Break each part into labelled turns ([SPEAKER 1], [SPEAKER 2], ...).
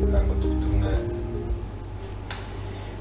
[SPEAKER 1] ntabwo dufite umwanya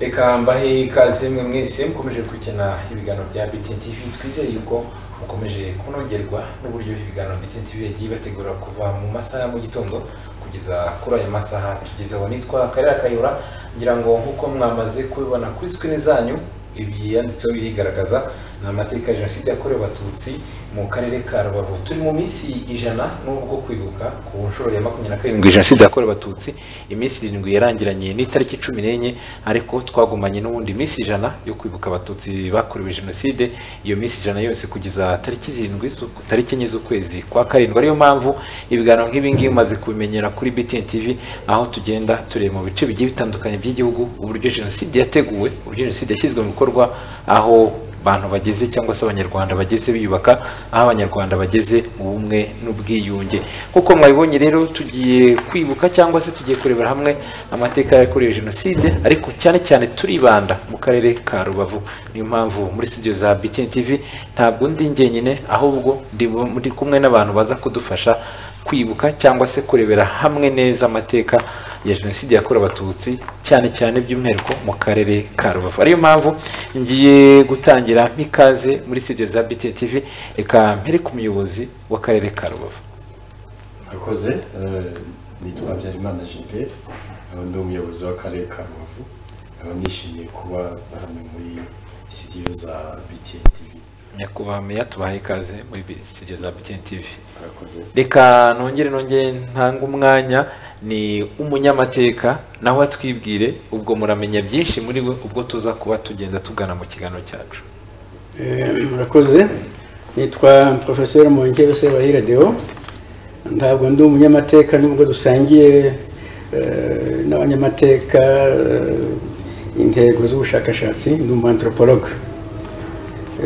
[SPEAKER 1] reka mbahe ikaze mwe mwese mukomeje gukina ibiganiro bya BTN TV twizere yuko mukomeje kunogerwa n'uburyo ibiganiro BTN TV yagiye ibategura kuva mu masaha ya mu gitondo kugeza kuri ayo masaha tugezeho nitwa Karera Kayora ngira ngo nk'uko mwamaze kubibona kuri screen zanyu ibi yanditseho birigaragaza ni amateka ya jenoside yakorewe abatutsi mu karere ka rubavu turi mu minsi ijana n'ubwo kwibuka ku nshuro ya makumyabiri na karindwi jenoside yakorewe abatutsi iminsi irindwi yarangiranye n'itariki cumi n'enye ariko twagumanye n'ubundi minsi ijana yo kwibuka abatutsi bakorewe jenoside iyo minsi ijana yose kugeza tariki zirindwi z'uku- tariki enye z'ukwezi kwa karindwi ariyo mpamvu ibiganiro nk'ibi ngibi umaze kubimenyera kuri BTN TV aho tugenda tureba mu bice bigiye bitandukanye by'igihugu uburyo jenoside yateguwe uburyo jenoside yashyizwe mu bikorwa aho abantu bageze cyangwa se abanyarwanda bageze biyubaka aho abanyarwanda bageze mu bumwe n'ubwiyunge nk'uko mwabibonye rero tugiye kwibuka cyangwa se tugiye kurebera hamwe amateka yakorewe jenoside ariko cyane cyane turibanda mu karere ka rubavu niyo mpamvu muri studio za BTN TV ntabwo ndi njyenyine ahubwo ndi muri kumwe n'abantu baza kudufasha kwibuka cyangwa se kurebera hamwe neza amateka ya jenoside yakorewe abatutsi cyane cyane by'umwihariko mu karere ka rubavu ariyo mpamvu ngiye gutangira nk'ikaze muri studio za BTN TV reka mpere ku muyobozi w'akarere ka rubavu
[SPEAKER 2] akoze eh, nitwa habyarimana jipe nkaba ndi umuyobozi w'akarere ka rubavu nkaba nishimiye kuba hano muri sitidiyo za btn tv
[SPEAKER 1] nyakubahwa meya tubahe ikaze muri studio za BTN TV
[SPEAKER 2] akoze
[SPEAKER 1] reka nongere nongere ntange umwanya ni umunyamateka nawe atwibwire ubwo muramenya byinshi muri we ubwo tuza kuba tugenda tugana mu kiganiro cyacu
[SPEAKER 3] Eh, murakoze nitwa porofeseri Mwongere Sebahire Deo ntabwo ndi umunyamateka nubwo dusangiye eh, n'abanyamateka eh, intego z'ubushakashatsi ndi umu anthropologue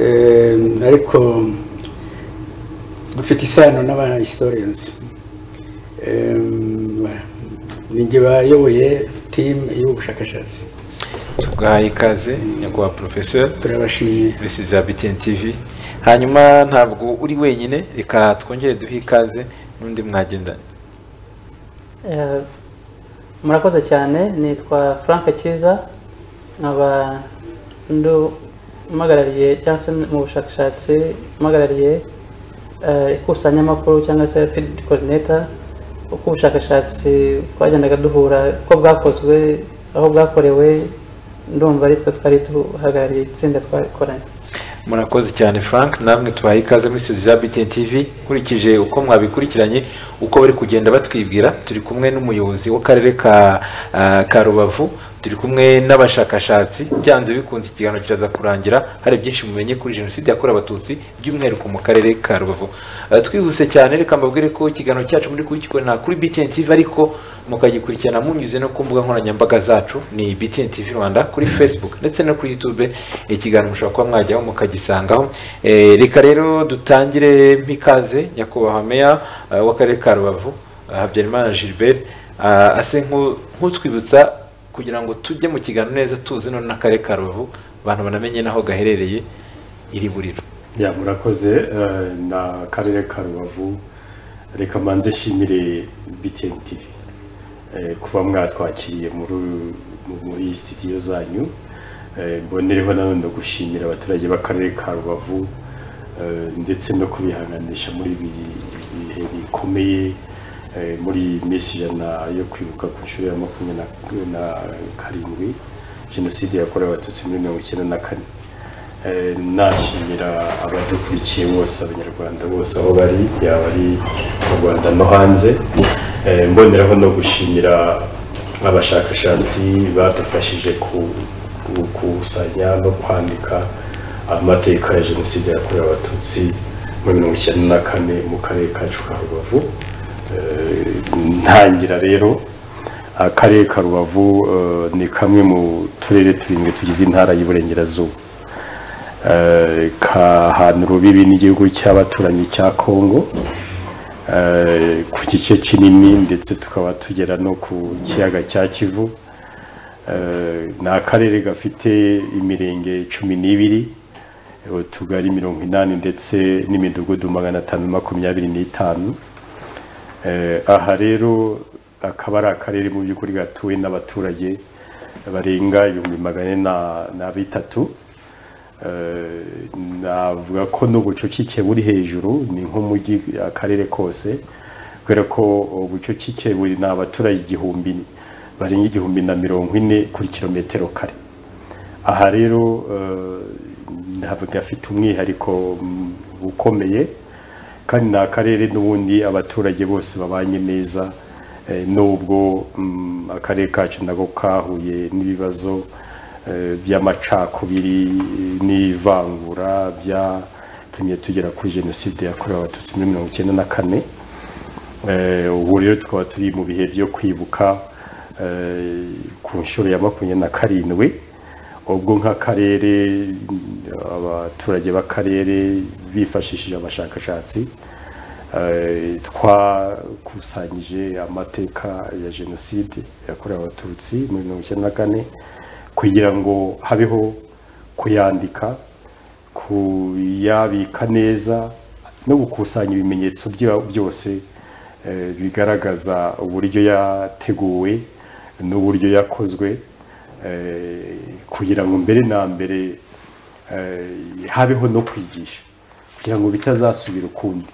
[SPEAKER 3] Eh, ariko dufite isano n'aba historians Eh, ninjye bayoboye timu y'ubushakashatsi
[SPEAKER 1] tugahaye ikaze nyakubahwa porofeseri
[SPEAKER 3] turabashimiye
[SPEAKER 1] serivisi za BTN TV hanyuma ntabwo uri wenyine reka twongere duhe ikaze n'undi mwagendanye
[SPEAKER 4] Eh, murakoze cyane nitwa frank cyiza nkaba mpagarariye cyangwa se mu bushakashatsi mpagarariye eh, ikusanyamakuru cyangwa se field coordinator uko ubushakashatsi twagendaga duhura uko bwakozwe aho bwakorewe ndumva ari twe twari duhagarariye itsinda twakoranye
[SPEAKER 1] murakoze cyane frank namwe tubahaye ikaze muri serivisi za BTN TV nkurikije uko mwabikurikiranye uko bari kugenda batwibwira turi kumwe n'umuyobozi w'akarere ka ah, ka rubavu turi kumwe n'abashakashatsi byanze bikunze ikiganiro kiraza kurangira hari byinshi mumenye kuri jenoside yakorewe abatutsi by'umwihariko mu karere ka rubavu Ah, twihuse cyane reka mbabwire ko ikiganiro cyacu muri kugikora kuri BTN TV ariko mukagikurikirana munyuze no ku mbuga nkoranyambaga zacu ni BTN TV Rwanda kuri Facebook ndetse no kuri YouTube ikiganiro mushobora kuba mwajyaho mukagisangaho Eh, reka rero dutangire mpikaze nyakubahwa meya eh, w'akarere ka Rubavu eh, Habyarimana Gilbert ah, ase nku- nk'utwibutsa kugira ngo tujye mu kiganiro neza tuzi none n'akarere ka Rubavu abantu banamenye n'aho gaherereye iri buriro
[SPEAKER 2] ya murakoze eh, na karere ka rubavu reka manze nshimire btn tv eh, kuba mwatwakiriye muri mu- muri sitidiyo zanyu Eh, mbonereho nanone no gushimira abaturage b'akarere ka rubavu eh, ndetse no kubihanganisha muri ibi bihe bikomeye eh, muri iyi minsi ijana yo kwibuka ku nshuro ya makumyabiri na- na karindwi jenoside yakorewe abatutsi muri mirongo icyenda na kane Eh, nashimira abadukurikiye bose abanyarwanda bose aho bari yaba ari mu rwanda no hanze Eh, mboneraho no gushimira abashakashatsi badufashije ku- ku- gukusanya no kwandika amateka ya jenoside yakorewe abatutsi muri mirongo icyenda na kane mu karere kacu ka rubavu Eh, ntangira rero akarere ka rubavu eh, ni kamwe mu turere turindwi tugize intara y'iburengerazuba Eh, kahana urubibi n'igihugu cy'abaturanyi cya congo eh, ku gice kinini ndetse tukaba tugera no ku kiyaga cya kivu Eh, ni akarere gafite imirenge cumi n'ibiri utugari mirongo inani ndetse n'imidugudu magana atanu makumyabiri n'itanu Eh, aha rero akaba ari akarere mu by'ukuri gatuwe n'abaturage barenga ibihumbi magana ane na- na bitatu Eh, navuga ko n'ubucucike buri hejuru ni nk'umujyi akarere kose kubera ko ubucucike buri ni abaturage igihumbi barenga igihumbi na mirongo ine kuri kilometero kare aha rero eh, ntabwo gafite umwihariko mm, ukomeye kandi ni akarere n'ubundi abaturage bose babanye neza eh, nubwo mm, akarere kacu nako kahuye n'ibibazo eh, by'amacakubiri eh, n'ivangura byatumye tugera kuri jenoside yakorewe abatutsi muri mirongo icyenda na kane Eh, ubu rero tukaba turi mu bihe byo kwibuka eh, ku nshuro ya makumyabiri na karindwi ubwo nk'akarere abaturage b'akarere bifashishije abashakashatsi eh, twakusanyije amateka ya jenoside yakorewe abatutsi muri mirongo icyenda na kane kugira ngo habeho kuyandika kuyabika neza no gukusanya ibimenyetso bya- byose eh, bigaragaza uburyo yateguwe n'uburyo yakozwe eh, kugira ngo mbere na mbere eh, habeho no kwigisha kugira ngo bitazasubira ukundi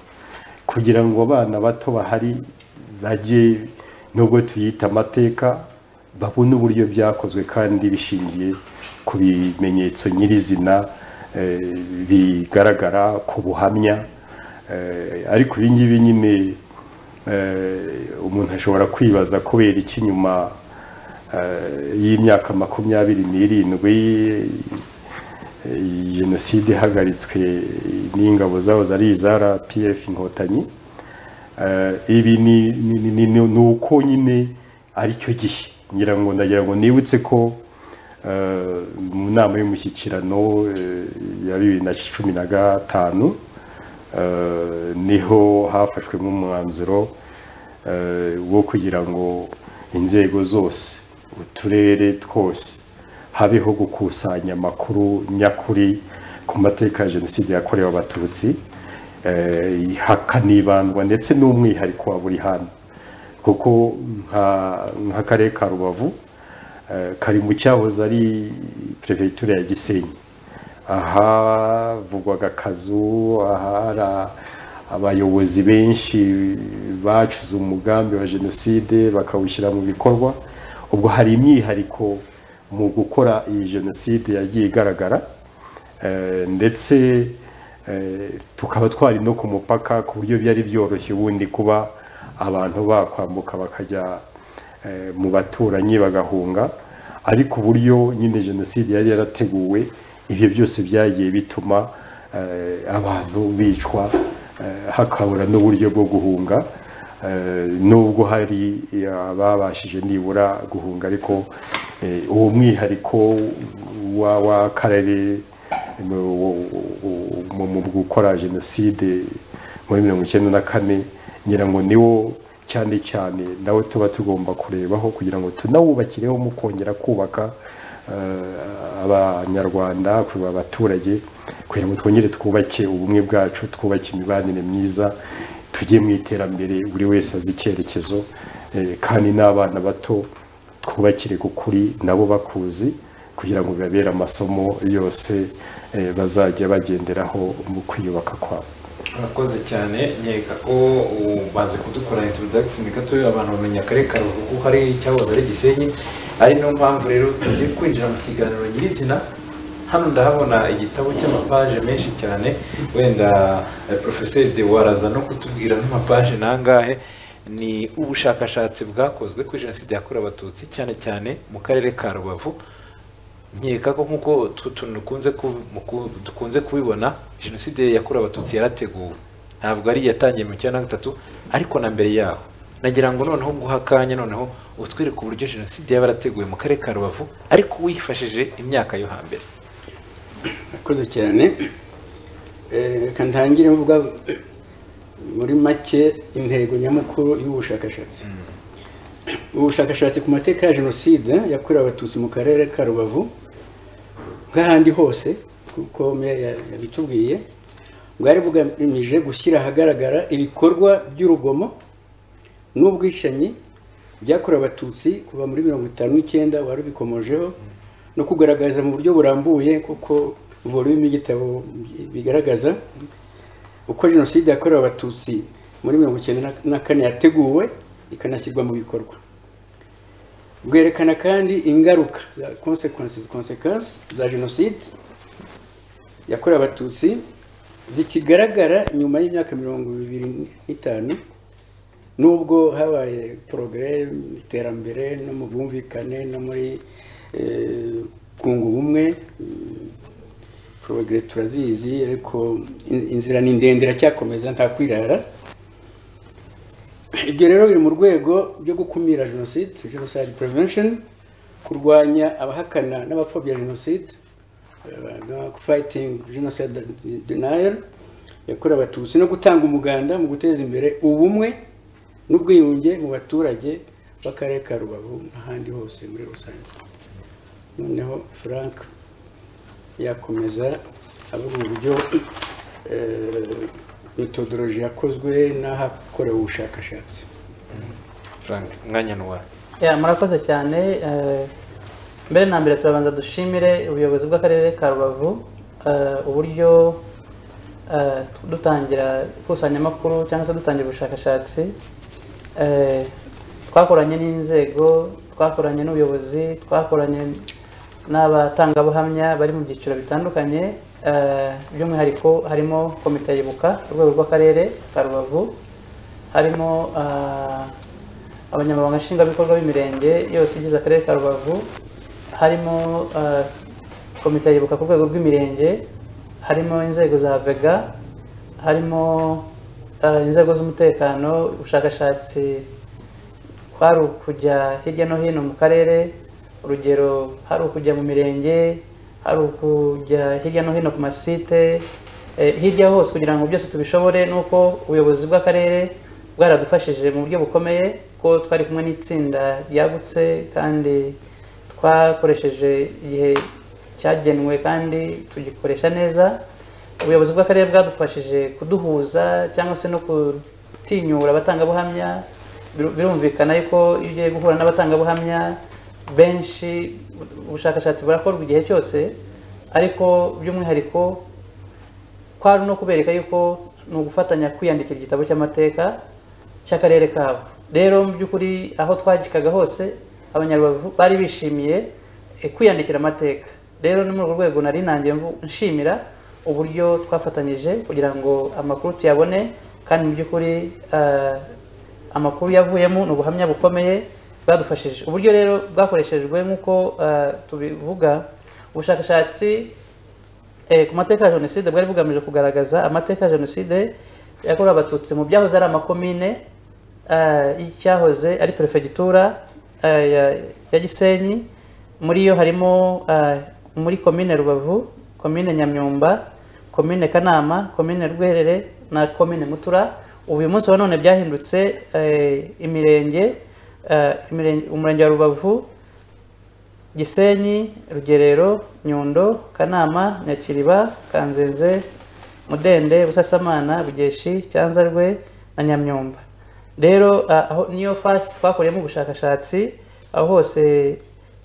[SPEAKER 2] kugira ngo abana bato bahari bajye nubwo tuyita amateka babone uburyo byakozwe kandi bishingiye ku bimenyetso nyirizina eh, bigaragara ku buhamya eh, ariko ibi ngibi nyine eh, umuntu ashobora kwibaza kubera iki nyuma eh, y'imyaka makumyabiri n'irindwi eh, jenoside ihagaritswe n'ingabo zaho zari iza rpf inkotanyi Eh, ibi ni ni- ni- ni- ni uko nyine ari cyo gihe ngira ngo ndagira ngo nibutse ko eh, mu nama y'umushyikirano eh, ya bibiri na cumi na gatanu eh, niho hafashwe nk'umwanzuro eh, wo kugira ngo inzego zose uturere twose habeho gukusanya amakuru nyakuri ku mateka ya jenoside yakorewe abatutsi eh, hakanibandwa ndetse n'umwihariko wa buri hantu kuko nka- nk'akarere ka rubavu eh, kari mu cyahoze ari perefegitura ya gisenyi ahavugwaga akazu ahari a- abayobozi benshi bacuze umugambi wa jenoside bakawushyira mu bikorwa ubwo hari imyihariko mu gukora iyi jenoside yagiye igaragara Eh, ndetse eh, tukaba twari no ku mupaka ku buryo byari byoroshye ubundi kuba abantu bakwambuka bakajya eh, mu baturanyi bagahunga ariko uburyo nyine jenoside yari yarateguwe ibyo byose byagiye bituma eh, abantu bicwa eh, hakabura n'uburyo bwo guhunga Eh, nubwo hari ababashije nibura guhunga ariko eh, uwo mwihariko wa- w'akarere mu wo- wo- mu- mu gukora jenoside muri mirongo icyenda na kane ngira ngo niwo cyane cyane nawe tuba tugomba kurebaho kugira ngo tunawubakireho mukongera kubaka eh, abanyarwanda kureba abaturage kugira ngo twongere twubake ubumwe bwacu twubake imibanire myiza tujye mu iterambere buri wese azi icyerekezo eh, kandi n'abana bato twubakire ku kuri nabo bakuzi kugira ngo bibabere amasomo yose eh, bazajya bagenderaho mu kwiyubaka kwabo
[SPEAKER 5] murakoze cyane nkeka ko ubanze kudukora introduction gato abantu bamenya akarere ka Rubavu kuko hari icyahoze ari Gisenyi ari niyo mpamvu rero tugiye kwinjira mu kiganiro nyirizina hano ndahabona igitabo cy'amapaje menshi cyane wenda porofeseri de waraza no kutubwira n'amapaje nangahe ni ubushakashatsi bwakozwe kuri jenoside yakorewe abatutsi cyane cyane mu karere ka rubavu nkeka ko nk'uko utwo tuntu dukunze ku- mu ku- dukunze kubibona jenoside yakorewe abatutsi yarateguwe ntabwo ari iyatangiye mu cyenda na gatatu ariko na mbere yaho nagira ngo noneho nguha akanya noneho utwereke uburyo jenoside yaba yarateguwe mu karere ka rubavu ariko wifashishije imyaka yo hambere
[SPEAKER 3] murakoze cyane Eh, reka ntangire mvuga muri make intego nyamukuru y'ubushakashatsi ubushakashatsi ku mateka ya jenoside yakorewe abatutsi mu karere ka rubavu nk'ahandi hose kuko me- ya- yabitubwiye bwari bugamije gushyira ahagaragara ibikorwa by'urugomo n'ubwicanyi byakorewe abatutsi kuva muri mirongo itanu n'icyenda wari ubikomojeho no kugaragaza mu buryo burambuye kuko volume y'igitabo bigaragaza uko jenoside yakorewe abatutsi muri mirongo icyenda na- na kane yateguwe ikanashyirwa mu bikorwa bwerekana kandi ingaruka za consequences consequence za jenoside yakorewe abatutsi zikigaragara nyuma y'imyaka mirongo ibiri n'itanu nubwo habaye porogere mu iterambere no mu bwumvikane no muri eh, kunga ubumwe porogere turazizi ariko in- inzira ni ndende iracyakomeza nta kwirara ibyo rero biri mu rwego rwo gukumira jenoside genocide prevention kurwanya abahakana n'abapfobya jenoside eh, no fighting genocide denial yakorewe abatutsi no gutanga umuganda mu guteza imbere ubumwe n'ubwiyunge mu baturage b'akarere ka rubavu n'ahandi hose muri rusange noneho frank yakomeza avuga uburyo eh, metodology yakozwe n'ahakorewe ubushakashatsi
[SPEAKER 5] frank umwanya ni uwawe
[SPEAKER 4] Ya, murakoze cyane eh, mbere na mbere turabanza dushimire ubuyobozi bw'akarere ka rubavu eh, uburyo eh, dutangira ikusanyamakuru cyangwa se dutangira ubushakashatsi eh, twakoranye n'inzego twakoranye n'ubuyobozi twakoranye n'abatangabuhamya bari mu byiciro bitandukanye eh, by'umwihariko harimo komite yibuka ku rwego rw'akarere ka rubavu harimo ah, abanyamabanga nshingwabikorwa b'imirenge yose igize akarere ka rubavu harimo eh, komite yibuka ku rwego rw'imirenge harimo inzego za vega harimo eh, inzego z'umutekano ubushakashatsi kwari ukujya hirya no hino mu karere urugero hari ukujya mu mirenge hari ukujya hirya no hino ku masite eh, hirya hose kugira ngo byose tubishobore ni uko ubuyobozi bw'akarere bwaradufashije mu buryo bukomeye ko twari kumwe n'itsinda ryagutse kandi twakoresheje igihe cyagenwe kandi tugikoresha neza ubuyobozi bw'akarere bwadufashije kuduhuza cyangwa se no kutinyura abatangabuhamya Biru- birumvikana yuko iyo ugiye guhura n'abatangabuhamya benshi ubushakashatsi burakorwa igihe cyose ariko by'umwihariko kwari no kubereka yuko ni ugufatanya kwiyandikira igitabo cy'amateka cy'akarere kabo rero mu by'ukuri aho twagikaga hose abanyarubavu bari bishimiye eh, kwiyandikira amateka rero ni muri urwo rwego nari nanjye mvu- nshimira uburyo twafatanyije kugira ngo amakuru tuyabone kandi mu by'ukuri eh, amakuru yavuyemo ni ubuhamya bukomeye bwadufashije uburyo rero bwakoreshejwe nk'uko eh, tubivuga ubushakashatsi eh, ku mateka ya jenoside bwari bugamije kugaragaza amateka ya jenoside yakorewe abatutsi mu byahoze ari amakomine eh, y'icyahoze ari perefegitura eh, ya- ya gisenyi muri yo harimo eh, muri komine rubavu komine nyamyumba komine kanama komine rwerere na komine mutura ubu uyu munsi wa none byahindutse eh, imirenge eh, imirenge- umurenge wa rubavu gisenyi rugerero nyundo kanama nyakiriba kanzenze mudende busasamana bugeshi cyanzarwe na nyamyumba rero ah, aho niyo fasi twakoreyemo ubushakashatsi aho hose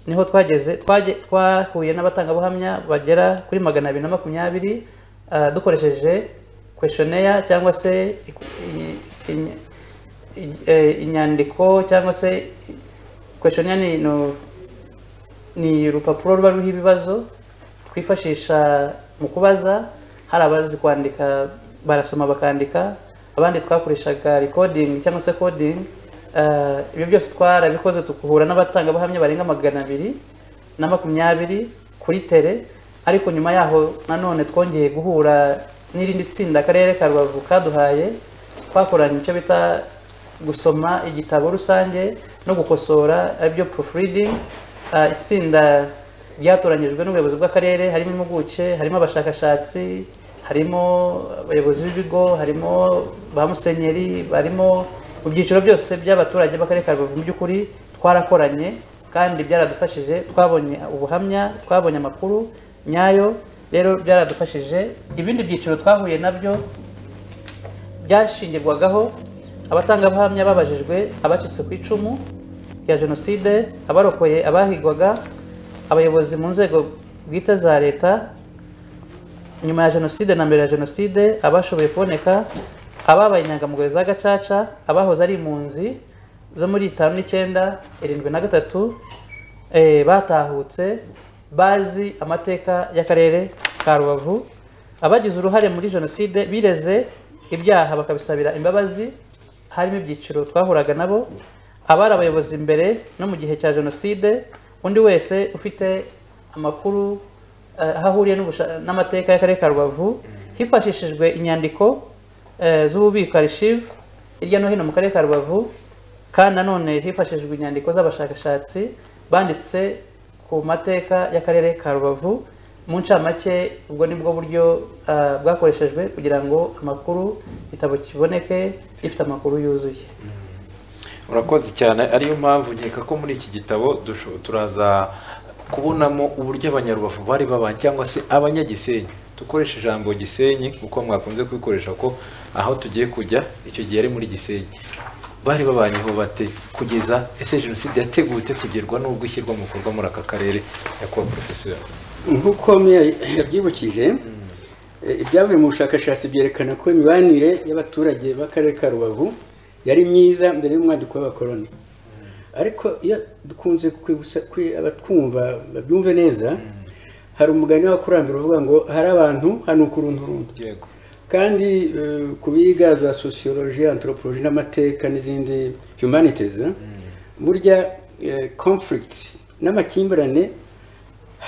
[SPEAKER 4] niho twageze twaje- twahuye n'abatangabuhamya bagera kuri magana abiri na makumyabiri ah, dukoresheje questionnaire cyangwa se i- i- i- eh, inyandiko cyangwa se questionnaire ni no- ni urupapuro ruba ruriho ibibazo twifashisha mu kubaza hari abazi kwandika barasoma bakandika abandi twakoreshaga recording cyangwa se coding Eh, ibyo byose twarabikoze tuguhura n'abatangabuhamya barenga magana abiri na makumyabiri kuri tere ariko nyuma yaho nanone twongeye guhura n'irindi tsinda akarere ka rubavu kaduhaye twakoranye icyo bita gusoma igitabo rusange no gukosora aribyo proofreading Eh, itsinda ryatoranyijwe n'ubuyobozi bw'akarere harimo impuguke harimo abashakashatsi harimo abayobozi b'ibigo harimo ba musenyeri barimo mu byiciro byose by'abaturage b'akarere ka rubavu mu by'ukuri twarakoranye kandi byaradufashije twabonye ubuhamya twabonye amakuru nyayo rero byaradufashije ibindi byiciro twahuye nabyo byashingirwagaho abatangabuhamya babajijwe abacitse ku icumu rya jenoside abarokoye abahigwaga abayobozi mu nzego bwite za leta nyuma ya jenoside na mbere ya jenoside abashoboye kuboneka ababaye inyangamugayo za gacaca abahoze ari impunzi zo muri itanu n'icyenda irindwi na gatatu eh, batahutse bazi amateka y'akarere ka rubavu abagize uruhare muri jenoside bireze ibyaha bakabisabira imbabazi harimo ibyiciro twahuraga nabo abari abayobozi mbere no mu gihe cya jenoside undi wese ufite amakuru eh, aho ahuriye n'ubusha- n'amateka y'akarere ka rubavu hifashishijwe inyandiko eh, z'ububiko archive hirya no hino mu karere ka rubavu kandi nanone hifashishijwe inyandiko z'abashakashatsi banditse ku mateka y'akarere ka rubavu mu ncamake ubwo ni bwo buryo eh, bwakoreshejwe kugira ngo amakuru igitabo kiboneke gifite amakuru yuzuye
[SPEAKER 5] urakoze cyane ariyo mpamvu nkeka ko muri iki gitabo dusho- turaza kubonamo uburyo abanyarubavu bari babanye cyangwa se abanyagisenyi dukoresha ijambo gisenyi kuko mwakunze kubikoresha ko aho tugiye kujya icyo gihe ari muri gisenyi bari babanyeho bate kugeza ese jenoside yateguwe ite kugerwa n'ubwo ishyirwa mu bikorwa muri aka karere nyakubahwa porofeseri
[SPEAKER 3] nk'uko meya yabyibukije eh, ibyavuye mu bushakashatsi byerekana ko imibanire y'abaturage b'akarere ka rubavu yari myiza mbere y'umwaduko w'abakoloni ariko iyo dukunze kwibutsa kwi- abatwumva babyumve neza hari umugani w'abakurambere uvuga ngo hari abantu hanuka urundi urundi
[SPEAKER 5] yego
[SPEAKER 3] kandi eh, ku biga za sociology anthropology n'amateka n'izindi humanities eh, burya eh, conflict n'amakimbirane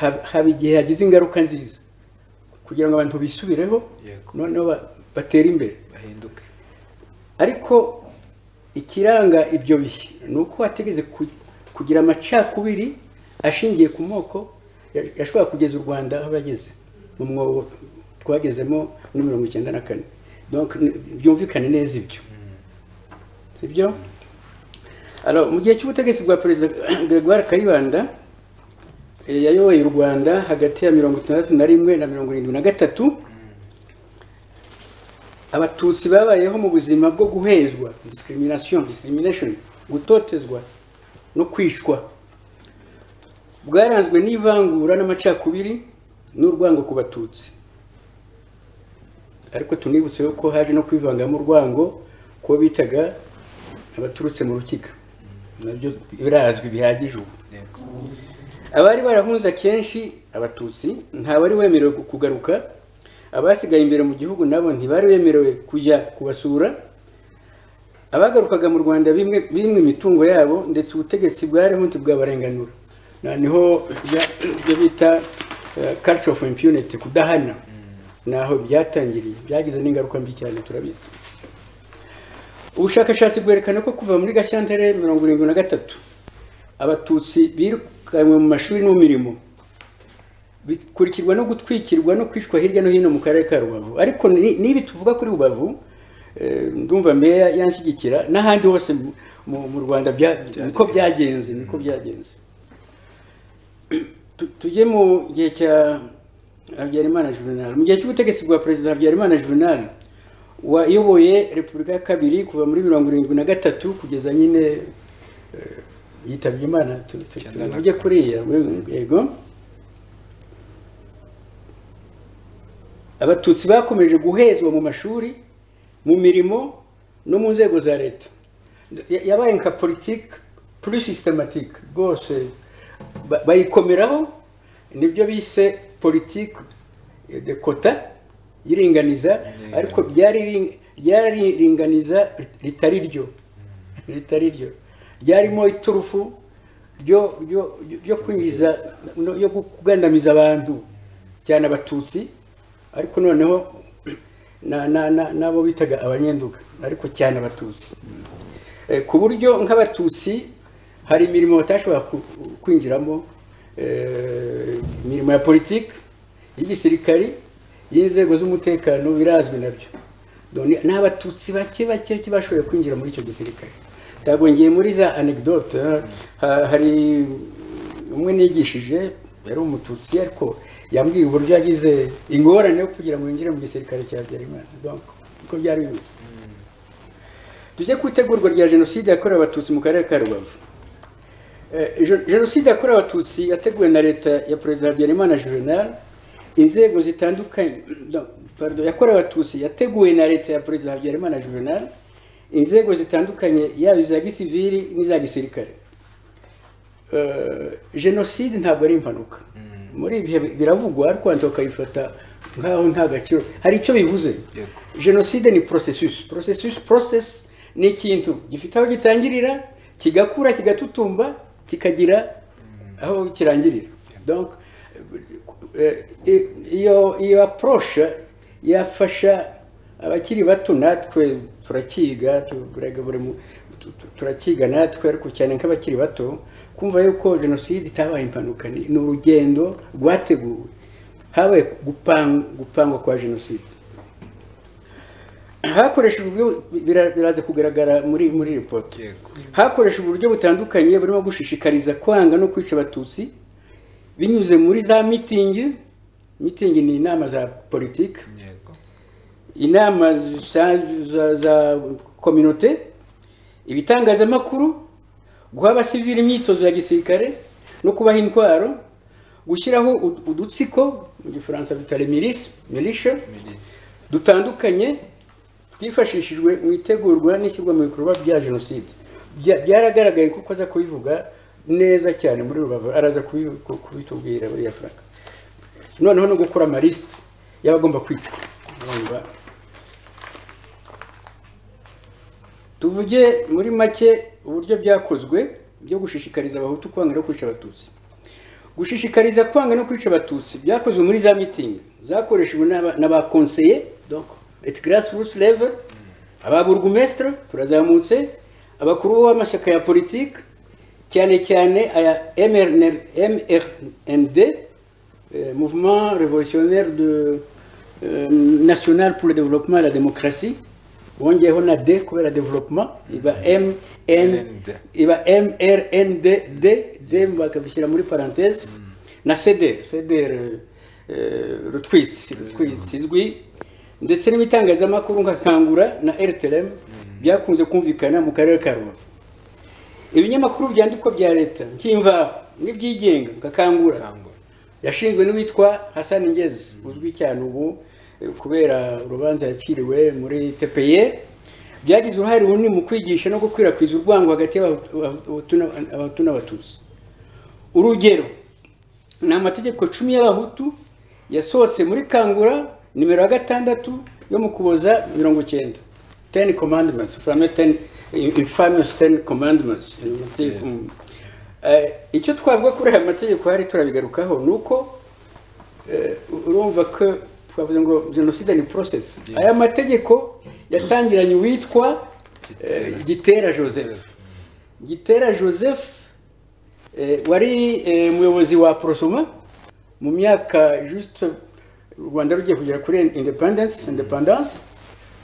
[SPEAKER 3] hab- haba igihe hagize ingaruka nziza kugira ngo abantu bisubireho
[SPEAKER 5] Yego.
[SPEAKER 3] noneho ba- batere imbere
[SPEAKER 5] bahinduke
[SPEAKER 3] ariko ikiranga ibyo bihe ni uko hategeze ku- kugira amacakubiri ashingiye ku moko ya- yashobora kugeza u rwanda aho yageze mu mwobo twagezemo muri mirongo icyenda na kane Donc, ni- byumvikane neza ibyo sibyo Alors, mu gihe cy'ubutegetsi bwa perezida gregoire kayibanda eh, yayoboye u rwanda hagati ya mirongo itandatu na rimwe na mirongo irindwi na gatatu abatutsi babayeho mu buzima bwo guhezwa discrimination discrimination gutotezwa no kwicwa bwaranzwe n'ivangura n'amacakubiri n'urwango ku batutsi ariko tunibutse ko haje no kwivangamo urwango kuwo bitaga abaturutse mu rukiga nabyo birazwi bihagije ubu
[SPEAKER 5] yego
[SPEAKER 3] abari barahunze akenshi abatutsi ntabari wemerewe ku- kugaruka abasigaye imbere mu gihugu nabo ntibari bemerewe kujya kubasura abagarukaga mu rwanda bimwe bimwe imitungo yabo ndetse ubutegetsi bwariho ntibwabarenganura Na- niho bya- ibyo bita eh, culture of impunity kudahana naho byatangiriye byagize n'ingaruka mbi cyane turabizi ubushakashatsi bwerekana ko kuva muri gashyantare mirongo irindwi na gatatu abatutsi birukanywe mu mashuri no mu mirimo bikurikirwa no gutwikirwa no kwicwa hirya no hino mu karere ka rubavu ariko ni- n'ibi tuvuga kuri rubavu eh, ndumva meya yanshyigikira n'ahandi hose mu- mu mu rwanda bya- niko byagenze niko byagenze Tu- tujye mu gihe cya habyarimana juvenal mu gihe cy'ubutegetsi bwa perezida habyarimana juvenal wayoboye repubulika ya kabiri kuva muri mirongo irindwi na gatatu kugeza nyine eh, yitabye imana tu- tu-
[SPEAKER 5] Icyenda na
[SPEAKER 3] tuvuge kuriya yego abatutsi bakomeje guhezwa mu mashuri mu mirimo no mu nzego za leta Ya- yabaye nka politiki kuri sisitematike rwose ba- bayikomeraho nibyo bise politiki de kota iringaniza ariko ryari ryariringaniza ritari ryo ritari ryo ryarimo iturufu ryo ryo ryo kwinjiza yo kugandamiza abantu cyane abatutsi ariko noneho n'abo bitaga abanyenduga ariko cyane abatutsi ku buryo nk'abatutsi hari imirimo batashobora kwinjiramo imirimo ya politiki y'igisirikari y'inzego z'umutekano birazwi nabyo ni abatutsi bake bake bashoboye kwinjira muri icyo gisirikare ntabwo ngiye muri za anegdote hari umwe nigishije yari umututsi ariko yambwiye uburyo yagize ingorane yo kugira ngo yinjire mu gisirikare cya Habyarimana uko byari bimeze tujye ku itegurwa rya jenoside yakorewe abatutsi mu karere ka rubavu jenoside yakorewe abatutsi yateguwe na leta ya perezida habyarimana juvenal inzego zitandukanye yakorewe abatutsi yateguwe na leta ya perezida habyarimana juvenal inzego zitandukanye yaba iza gisivili n'iza gisirikare jenoside ntabwo ari impanuka muri ibihe biravugwa ariko wenda ukayifata nkaho nta gaciro hari icyo bivuze jenoside ni porosesisi porosesisi porosesi ni ikintu gifite aho gitangirira kigakura kigatutumba kikagira aho kirangirira iyo apuroshe yafasha abakiri bato natwe turakiga turakiga natwe ariko cyane nk'abakiri bato kumva yuko jenoside itabaye impanuka ni urugendo rwateguwe habaye gupangwa kwa jenoside hakoreshejwe uburyo biraza kugaragara muri muri ripoti hakoreshejwe uburyo butandukanye burimo gushishikariza kwanga no kwica abatutsi binyuze muri za mitingi mitingi ni inama za politiki inama za kominote ibitangazamakuru guha abasivili imyitozo ya gisirikare no kubaha intwaro gushyiraho udutsiko mu gifaransa bita remirisi mirisha dutandukanye twifashishijwe mu itegurwa n'ishyirwa mu bikorwa bya jenoside byaragaragaye kuko aza kubivuga neza cyane muri rubavu araza kubitubwira buriya frank noneho no gukora amarisite y'abagomba kwicwa tuvuge muri make uburyo byakozwe byo gushishikariza abahutu kwanga no kwica abatutsi gushishikariza kwanga no kwica abatutsi byakozwe muri za mitingi zakoreshejwe n'abakonseye et grassroots level ababurugumestre turazamutse abakuru b'amashyaka ya politiki cyane cyane aya mrnd mouvement revolutionnaire de national pour le développement et la démocratie bongeyeho na d kubera développement iba mn iba mrnd d d bakabishyira muri parenthèse na cdr cdr rutwitsi rutwitsi izwi ndetse n'ibitangazamakuru nka kangura na rtrm byakunze kumvikana mu karere ka rubavu ibinyamakuru byandikwa bya leta nk'imvaho n'ibyigenga nka kangura yashinzwe n'uwitwa hasani ngezi uzwi cyane ubu kubera urubanza yaciriwe muri tepeye byagize uruhare runini mu kwigisha no gukwirakwiza urwango hagati y'abahutu n'abatutsi urugero ni amategeko cumi y'abahutu yasohotse muri kangura nimero ya gatandatu yo mu kuboza mirongo icyenda teni komandimenti furame teni infamous teni komandimenti icyo twavuga kuri aya mategeko hari turabigarukaho ni uko urumva ko twavuze ngo jenoside ni porosesi aya mategeko yatangiranye uwitwa gitera joseph gitera joseph wari umuyobozi wa porosoma mu myaka juste u rwanda rugiye kugera kuri independensi independanse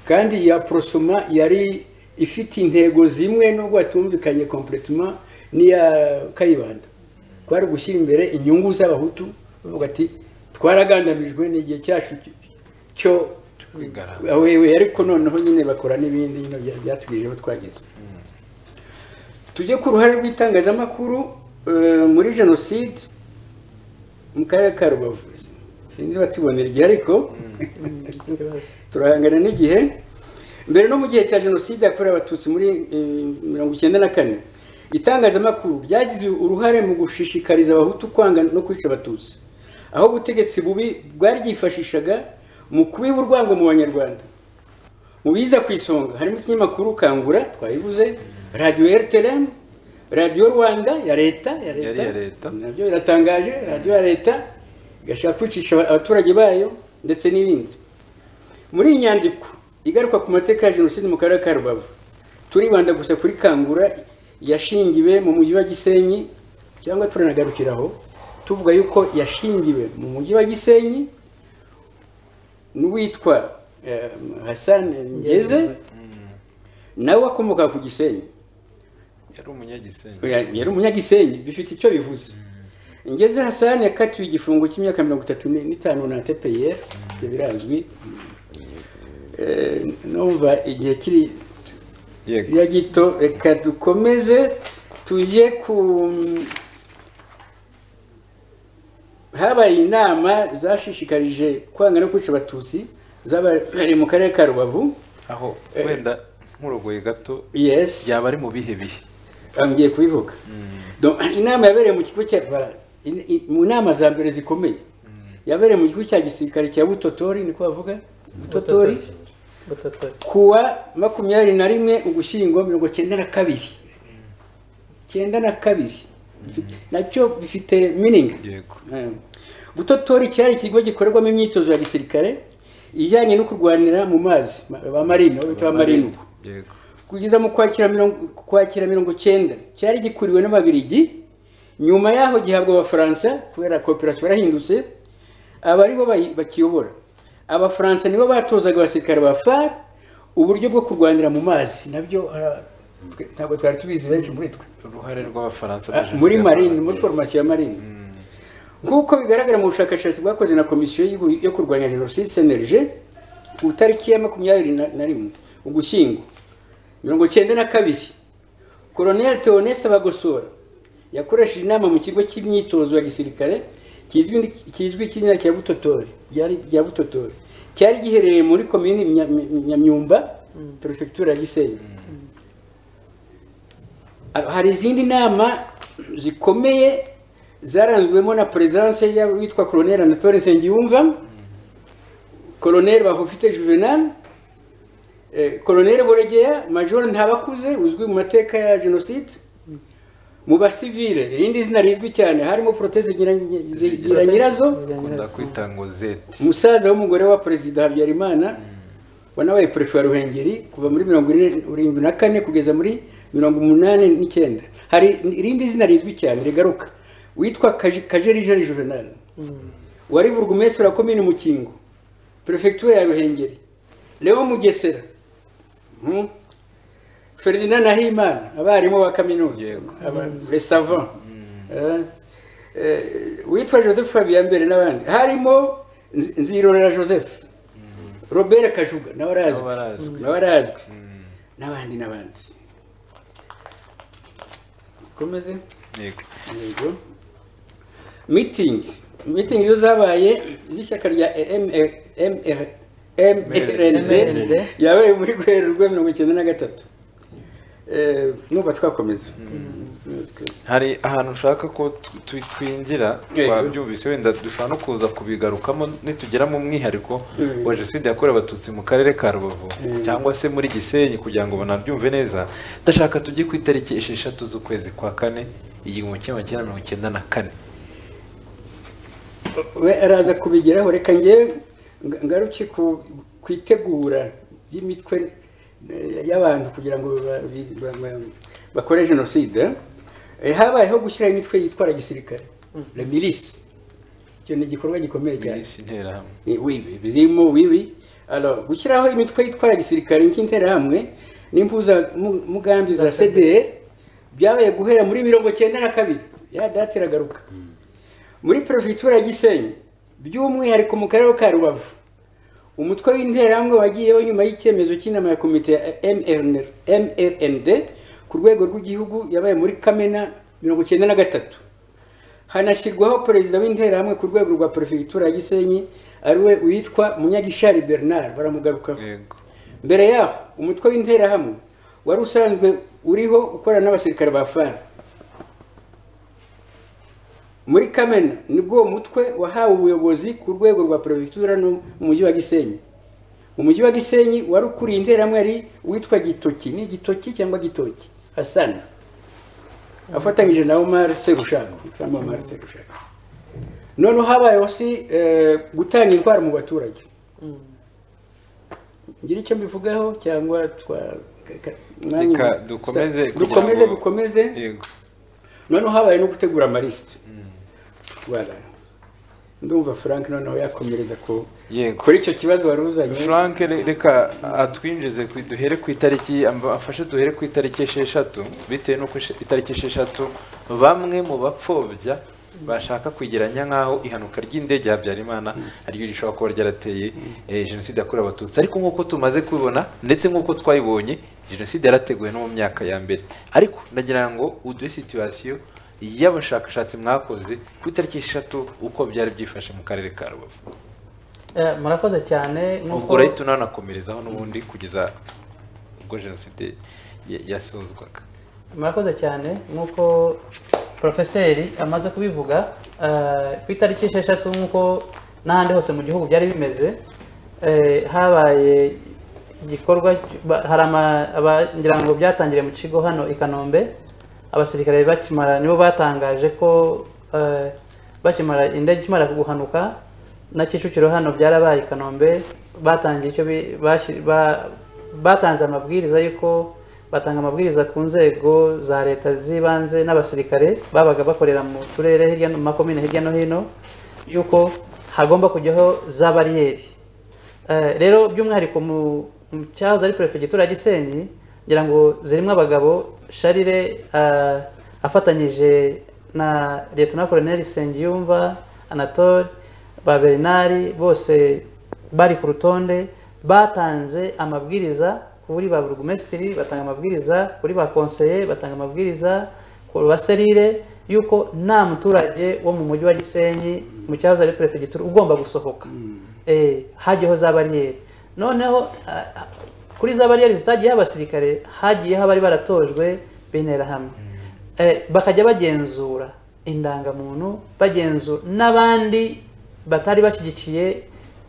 [SPEAKER 3] kandi ya porosoma yari ifite intego zimwe nubwo hatumvikanye kompuritima n'iya kayibanda twari gushyira imbere inyungu z'abahutu bavuga ati twaragandamijwe ni igihe cyacu cyo wewe ariko noneho nyine bakora n'ibindi byatugejeho twageze tujye ku ruhare rw'itangazamakuru muri jenoside mu karere ka rubavu sinzi batubonera igihe ariko turahangana n'igihe mbere no mu gihe cya jenoside yakorewe abatutsi muri mirongo icyenda na kane itangazamakuru ryagize uruhare mu gushishikariza abahutu kwanga no kwica abatutsi aho ubutegetsi bubi bwari bwifashishaga mu kubiba urwango mu banyarwanda mu biza ku isonga harimo ikinyamakuru kangura twayibuze radiyo eriteremu radiyo rwanda ya leta ya
[SPEAKER 1] Yari iya leta.
[SPEAKER 3] nabyo biratangaje radiyo ya leta igashaka kwicisha abaturage bayo ndetse n'ibindi muri iyi nyandiko igaruka ku mateka ya jenoside mu karere ka rubavu turibanda gusa kuri kangura yashingiwe mu mujyi wa gisenyi cyangwa turanagarukiraho tuvuga yuko yashingiwe mu mujyi wa gisenyi n'uwitwa eh, hassan ngeze nawe wakomokaga ku gisenyi
[SPEAKER 5] yari umunyagisenyi
[SPEAKER 3] Oya, yari umunyagisenyi bifite icyo bivuze ngeze hasani yakatiwe igifungo cy'imyaka mirongo itatu ni- n'itanu na tpr ibyo birazwi Eh, numva igihe kiri
[SPEAKER 1] Yego.
[SPEAKER 3] ya gito reka dukomeze tujye ku habaye inama zashishikarije kwanga no kwica abatutsi zabaye mu karere ka rubavu
[SPEAKER 1] aho wenda nkurogoye gato
[SPEAKER 3] yes
[SPEAKER 1] yaba ari mu bihe bihe
[SPEAKER 3] ngiye kubivuga Donc, inama yabereye mu kigo cya ba- in- in- mu nama za mbere zikomeye yabereye mu kigo cya gisirikare cya butotori niko bavuga butotori
[SPEAKER 4] butotori
[SPEAKER 3] kuwa makumyabiri na rimwe ugushyingo mirongo cyenda na kabiri cyenda na kabiri nacyo bifite meaning
[SPEAKER 1] yego
[SPEAKER 3] Mm. butotori cyari ikigo gikorerwamo imyitozo ya gisirikare ijyanye no kurwanira mu mazi ma- ba marine aho bita ba marine ubu
[SPEAKER 1] yego
[SPEAKER 3] kugeza mu kwakira mirongo kwakira mirongo cyenda cyari gikuriwe n'ababirigi nyuma y'aho gihabwa abafaransa kubera kooperasiyo yarahindutse aba ari bo bayi- bakiyobora abafaransa nibo batozaga abasirikare ba far uburyo bwo kurwanira mu mazi nabyo ara- twe- ntabwo twari tubizi benshi muri twe
[SPEAKER 5] uruhare rw'abafaransa
[SPEAKER 3] Ah, muri marine muri foromasiyo ya marine nk'uko bigaragara mu bushakashatsi bwakoze na komisiyo y'Ibu- yo kurwanya jenoside cnlg ku itariki ya makumyabiri na- na rimwe ugushyingo mirongo cyenda na kabiri koloneli teoneste bagosora yakoresheje inama mu kigo cy'imyitozo ya gisirikare kizwi kizwi cy'izina cya butotori byari bya butotori cyari giherereye muri komini Nya- nyamyumba perefegitura ya gisenyi hari izindi nama zikomeye zaranzwemo na perezidanse y'uwitwa koroneri anatole nsengiyumva koroneri bahofite juvenal eh, koroneri boregeya major ntabakuze uzwi mu mateka ya jenoside mu basivile irindi zina rizwi cyane harimo proteze Ngira- Ngira- nyirazo
[SPEAKER 1] akunda kwita ngo zeti
[SPEAKER 3] umusaza w'umugore wa perezida habyarimana wanabaye perefe wa ruhengeri kuva muri mirongo ine- irindwi na kane kugeza muri mirongo umunani n'icyenda hari irindi zina rizwi cyane rigaruka witwa Kaje- kajerijeri juvenal wari burugumesitiri wa komini mukingo perefegitura ya ruhengeri leo mugesera Mhm. ferdinand nahimana abarimu ba kaminuza aba- les savants Eh, eh, witwa joseph habiyambere n'abandi harimo Nzi- nzirorera joseph robert kajuga nawe arazwi
[SPEAKER 1] Nawe arazwi.
[SPEAKER 3] nawe arazwi n'abandi n'abandi komeze
[SPEAKER 1] yego
[SPEAKER 3] yego meeting meeting zo zabaye z'ishyaka rya MR- MR- MRND
[SPEAKER 4] MRND.
[SPEAKER 3] yabaye muri Werurwe mirongo icyenda na gatatu Eh, numva twakomeza
[SPEAKER 1] hari ahantu ushaka ko tu- tu- twinjira
[SPEAKER 3] Yego.
[SPEAKER 1] twabyumvise wenda dushobora no kuza kubigarukamo nitugera mu mwihariko
[SPEAKER 3] Mm.
[SPEAKER 1] wa jenoside yakorewe abatutsi mu karere ka rubavu
[SPEAKER 3] Mm.
[SPEAKER 1] cyangwa se muri gisenyi kugira ngo banabyumve neza ndashaka tujye ku itariki esheshatu z'ukwezi kwa kane igihumbi kimwe magana cyenda mirongo icyenda na kane
[SPEAKER 3] we araza kubigeraho reka njyewe nga- ngaruke ku ku itegura ry'imitwe eh, y'abantu kugira ngo ba- bi- ba- ba- bakore jenoside Eh, habayeho gushyira imitwe yitwara gisirikare la milice icyo ni igikorwa gikomeye cyane
[SPEAKER 1] minsi interahamwe
[SPEAKER 3] ni wibi birimo wibi Alors, gushyiraho imitwe yitwara gisirikare nk'interahamwe n'impuzamugambi za cdr byabaye guhera muri mirongo cyenda na kabiri ya data iragaruka muri perefegitura ya gisenyi by'umwihariko mu karere ka rubavu umutwe w'interahamwe wagiyeho nyuma y'icyemezo cy'inama ya komite ya MRNR mrnd ku rwego rw'igihugu yabaye muri kamena mirongo cyenda na gatatu hanashyirwaho perezida w'interahamwe ku rwego rwa perefegitura ya gisenyi ariwe witwa munyagishari bernard baramugarukaho
[SPEAKER 1] yego
[SPEAKER 3] mbere yaho umutwe w'interahamwe wari usanzwe uriho ukorana n'abasirikare ba fara muri kamena nibwo uwo mutwe wahawe ubuyobozi ku rwego rwa perefegitura no mu mujyi wa gisenyi mu mujyi wa gisenyi wari ukuriye interamwari witwa gitoki ni gitoki cyangwa gitoki hasana afatanyije na omar serushaka cyangwa omar serushaka noneho habayeho si eh, gutanga indwara mu baturage ngira icyo mbivugaho cyangwa twa ka- ka- mwanya-
[SPEAKER 1] Reka dukomeze kugira
[SPEAKER 3] dukomeze
[SPEAKER 1] ngo-
[SPEAKER 3] dukomeze
[SPEAKER 1] Yego.
[SPEAKER 3] noneho habaye no gutegura amalisite wala ndumva frank noneho yakomereza ku
[SPEAKER 1] Yego.
[SPEAKER 3] kuri icyo kibazo wari uzanye
[SPEAKER 1] Frank re- reka atwinjize ku- duhere ku itariki amba- afashe duhere ku itariki esheshatu bitewe n'uko eshe- itariki esheshatu bamwe mu bapfobya bashaka kwegeranya nk'aho ihanuka ry'indege ya Habyarimana ariryo rishobora kuba ryarateye eh, jenoside yakorewe abatutsi ariko nk'uko tumaze kubibona ndetse nk'uko twayibonye jenoside yarateguwe no mu myaka ya mbere ariko ndagira ngo uduhe situwasiyo y'abashakashatsi mwakoze ku itariki esheshatu uko byari byifashe mu karere ka Rubavu
[SPEAKER 4] Eh, murakoze cyane nk'uko
[SPEAKER 1] ubwo urahita unanakomerezaho n'ubundi kugeza ubwo jenoside ya- yasozwaga
[SPEAKER 4] murakoze cyane nk'uko porofeseri amaze kubivuga eh, ku itariki esheshatu nk'uko n'ahandi hose mu gihugu byari bimeze eh, habaye igikorwa ba- hari ama- aba- ngira ngo byatangiriye mu kigo hano i kanombe abasirikare bakimara nibo batangaje ko eh, bakimara indege ikimara guhanuka na kicukiro hano byarabaye i kanombe batangiye icyo bi- bashi- ba- batanze amabwiriza y'uko batanga amabwiriza ku nzego za leta z'ibanze n'abasirikare babaga bakorera mu turere hirya no mu makomine hirya no hino yuko hagomba kujyaho za bariyeri Eh, rero by'umwihariko mu mu cyahoze ari perefegitura ya gisenyi ngira ngo zirimo abagabo sharire eh, afatanyije na leta koroneri sengiyumva anatole ba bernard bose bari ku rutonde batanze amabwiriza kuri ba burugumesitiri batanga amabwiriza kuri ba konseye batanga amabwiriza ku baserire yuko nta muturage wo mu mujyi wa gisenyi mu cyahoze ari perefegitura ugomba gusohoka eh, hajyaho za bariyeri noneho ah, ah, kuri za bariyeri zitagiyeho abasirikare hagiyeho abari baratojwe bintera hamwe Eh, bakajya bagenzura indangamuntu bagenzura n'abandi batari bashyigikiye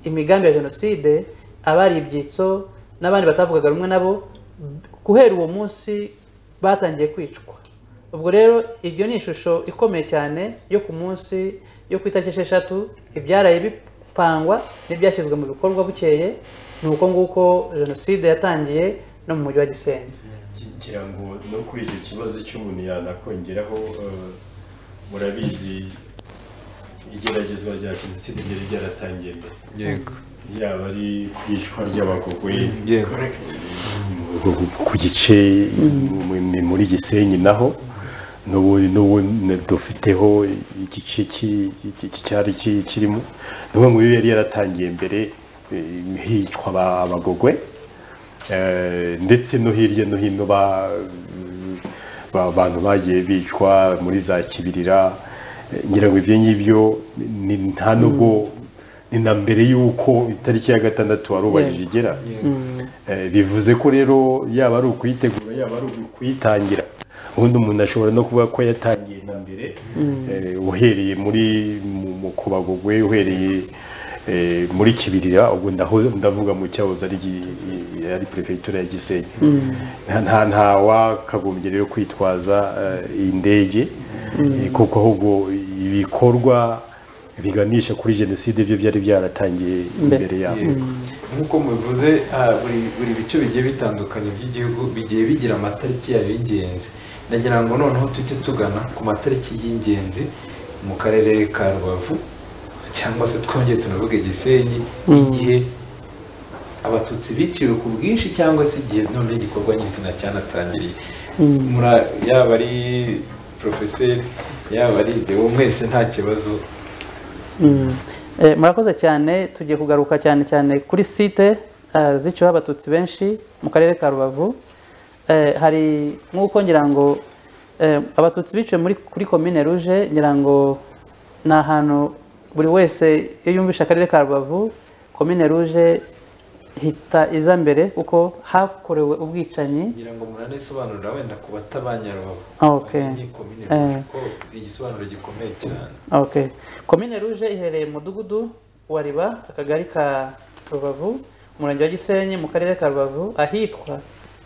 [SPEAKER 4] imigambi ya jenoside abari ibyitso n'abandi batavugaga rumwe nabo guhera uwo munsi batangiye kwicwa ubwo rero iryo ni ishusho ikomeye cyane yo ku munsi yo ku itariki esheshatu ibyaraye bipangwa n'ibyashyizwe mu bikorwa bukeye ni uko nguko jenoside yatangiye no mu mujyi wa gisenyi
[SPEAKER 2] kugira ngo no kuri icyo kibazo cy'umuntu yanakongeraho eh, murabizi igeragezwa rya jenoside ryari ryaratangiye mbere
[SPEAKER 1] yego
[SPEAKER 2] yaba ari ku iyicwa ry'abagogwe
[SPEAKER 1] yego
[SPEAKER 2] ku gice mu- mu- muri gisenyi naho n'ubu n'ubu ne- dufiteho igice ki- ki- ki- cyari ki- kirimo n'umwe mu bibi yari yaratangiye mbere eh, hicwa aba- abagogwe Eh, ndetse no hirya no hino ba ba- abantu bagiye bicwa muri za kibirira Eh, ngira ngo ibyo ngibyo ni- nta nubwo ni na mbere y'uko itariki ya gatandatu warubahirije igera Eh, bivuze ko rero yaba ari ukuyitegura yaba ari ukuyitangira ubundi umuntu ashobora no kuvuga ko yatangiye na mbere eh, uhereye muri mu- mu kubagogwe uhereye eh, muri kibirira ubwo ndaho- ndavuga mu cyahoze ari gi- i- ari perefegitura ya gisenyi nta nta- nta wakagombye rero kwitwaza eh, iyi ndege eh, kuko ahubwo ibikorwa biganisha kuri jenoside byo byari byaratangiye imbere yabo
[SPEAKER 1] nk'uko mubivuze ah, buri buri bice bigiye bitandukanye by'igihugu bigiye bigira amatariki yayo y'ingenzi ndagira ngo noneho tujye tugana ku matariki y'ingenzi mu karere ka rubavu cyangwa se twongeye tunavuge gisenyi igihe abatutsi biciwe ku bwinshi cyangwa se igihe none igikorwa nyir'izina cyanatangiriye Mura- yaba ari porofeseri yaba ari idewo mwese nta kibazo
[SPEAKER 4] Eh, murakoze cyane tugiye kugaruka cyane cyane kuri site eh, ziciweho abatutsi benshi mu karere ka rubavu Eh, hari nk'uko ngira ngo eh, abatutsi biciwe muri kuri komine ruje ngira ngo ni ahantu buri wese iyo yumvishe akarere ka rubavu komine ruje hita iza mbere kuko hakorewe ubwicanyi
[SPEAKER 1] ngira ngo muranayisobanurira wenda ku batabanyarubavu
[SPEAKER 4] Okay.
[SPEAKER 1] ni komine
[SPEAKER 4] Eh.
[SPEAKER 1] Rouge, kuko ni igisobanuro gikomeye cyane
[SPEAKER 4] Okay. Komine Rouge iherereye mu mudugudu wa Riba, akagari ka Rubavu, umurenge wa Gisenyi mu karere ka Rubavu, ahitwa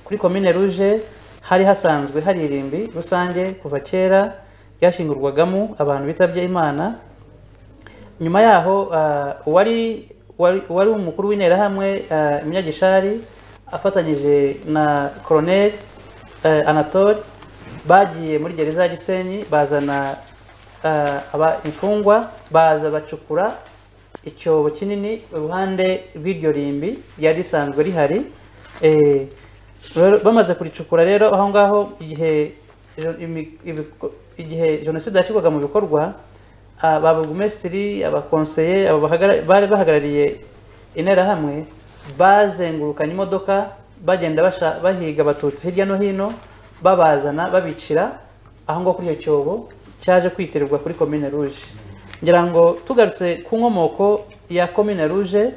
[SPEAKER 4] kuri Komine Rouge hari hasanzwe hari irimbi rusange kuva kera ryashingurwagamo abantu bitabye Imana. Nyuma yaho ah, uwari wari wari umukuru w'interahamwe ah, Munyagishari afatanyije na Colonel eh, Anatole bagiye muri gereza ya Gisenyi bazana eh, aba imfungwa baza bacukura icyobo kinini iruhande rw'iryo rimbi ryari risanzwe rihari Eh, rero bamaze kuricukura rero aho ngaho igihe jo- imi- ibiko- igihe jenoside yashyirwaga mu bikorwa ababugumesitiri abakonseye aba bahagara- bari bahagarariye interahamwe bazengurukanye imodoka bagenda basha- bahiga abatutsi hirya no hino babazana babicira aho ngaho kuri icyo cyobo cyaje kwitirirwa kuri komine ruje ngira ngo tugarutse ku nkomoko ya komine ruje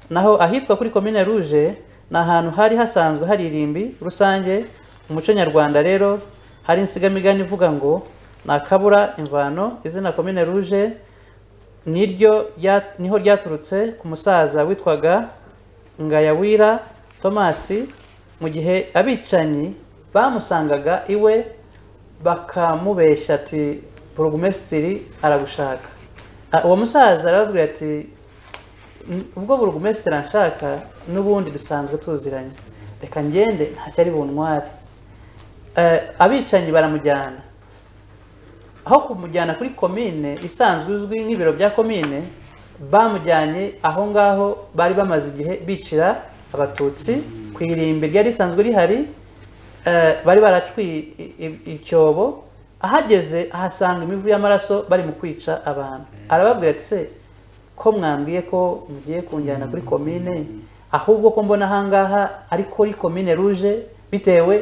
[SPEAKER 4] naho ahitwa kuri komine ruje ni ahantu hari hasanzwe hari irimbi rusange mu muco nyarwanda rero hari insigamigani ivuga ngo ntakabura imvano izina komine ruje niryo rya- niho ryaturutse ku musaza witwaga Ngayawira Tomasi mu gihe abicanyi bamusangaga iwe bakamubeshya ati burugumesitiri aragushaka Ah, uwo musaza arababwira ati "N- ubwo burugumesitiri anshaka n'ubundi dusanzwe tuziranye reka ngende ntacyo ari buntware Eh, abicanyi baramujyana aho kumujyana kuri komine isanzwe izwi nk'ibiro bya komine bamujyanye aho ngaho bari bamaze igihe bicira abatutsi ku irimbi ryari risanzwe rihari eh, bari baracwiye i- i- icyobo ahageze ahasanga imivu y'amaraso bari mu kwica abantu arababwira ati se ko mwambwiye ko mugiye kunjyana kuri komine ahubwo ko mbona ahangaha ari kuri komine ruje bitewe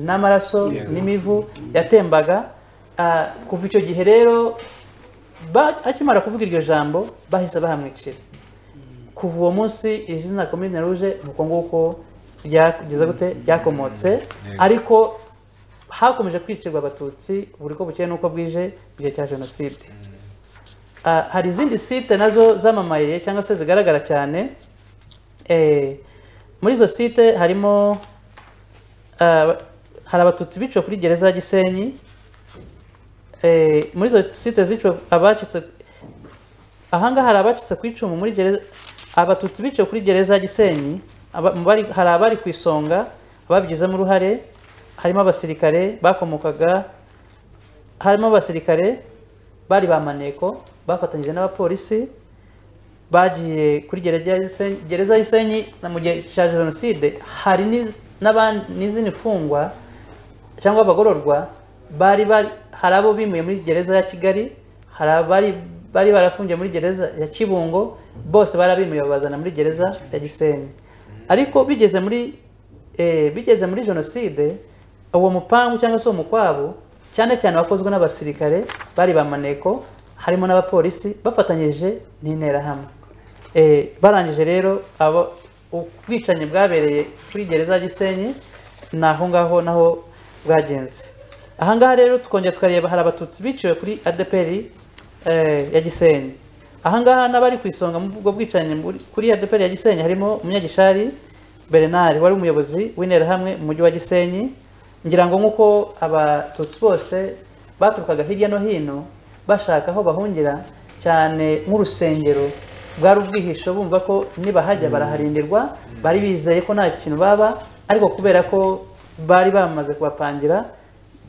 [SPEAKER 4] n'amaraso n'imivu yatembaga Ah, kuva icyo gihe rero ba- akimara kuvuga iryo jambo bahise bahamwicira kuva uwo munsi izina komine ruje ni uko nguko ryageza gute ryakomotse ariko hakomeje kwicirwa abatutsi buri ko bukeye n'uko bwije mu gihe cya jenoside Ah, hari izindi site nazo zamamaye cyangwa se zigaragara cyane Eh, muri izo site harimo ah, hari abatutsi biciwe kuri gereza ya gisenyi Eh, muri izo site ziciwe abacitse ahangaha hari abacitse ku icumu muri gereza abatutsi biciwe kuri gereza ya gisenyi aba- mu bari- hari abari ku isonga ababigizemo uruhare harimo abasirikare bakomokaga harimo abasirikare bari ba maneko bafatanyije n'abapolisi bagiye kuri gereza ya Gisenyi- gereza ya gisenyi na mu gihe cya jenoside hari n'iz- n'aban- n'izindi mfungwa cyangwa abagororwa bari bari hari abo bimuye muri gereza ya kigali hari abari bari barafungiye muri gereza ya kibungo bose barabimuye babazana muri gereza ya gisenyi ariko bigeze muri eh, bigeze muri jenoside uwo mupangu cyangwa se uwo mukwabo cyane cyane wakozwe n'abasirikare bari ba maneko harimo n'abapolisi bafatanyije n'interahamwe Eh, barangije rero abo ubwicanyi bwabereye kuri gereza ya gisenyi ni aho ngaho naho bwagenze aha ngaha rero tukongera tukareba hari abatutsi biciwe kuri adpr eh, ya gisenyi aha ngaha n'abari ku isonga mu bwo bwicanyi muri- kuri adpr ya gisenyi harimo umunyagishari bernard wari umuyobozi w'interahamwe mu mujyi wa gisenyi ngira ngo nk'uko abatutsi bose baturukaga hirya no hino bashaka aho bahungira cyane nk'urusengero bwari ubwihisho bumva ko nibahajya baraharindirwa bari bizeye ko nta kintu baba ariko kubera ko bari bamaze kubapangira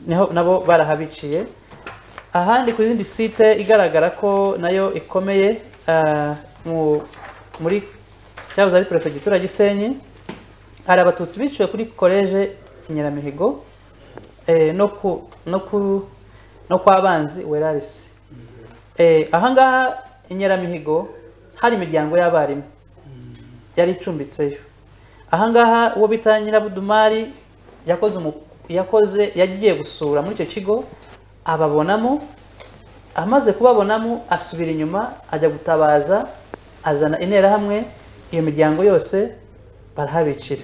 [SPEAKER 4] niho nabo barahabiciye ahandi ku zindi site igaragara ko nayo ikomeye ah, mu- muri cyahoze ari perefegitura ya gisenyi hari abatutsi biciwe kuri koleje nyiramihigo eh, no ku no ku no kwa banzi werarisi eh, ahangaha inyaramihigo hari imiryango y'abarimu yari icumbitseyo ahangaha uwo bita nyirabudumari yakoze umu- yakoze yagiye gusura muri icyo kigo ababonamo amaze kubabonamo asubira inyuma ajya gutabaza azana interahamwe iyo miryango yose barahabicira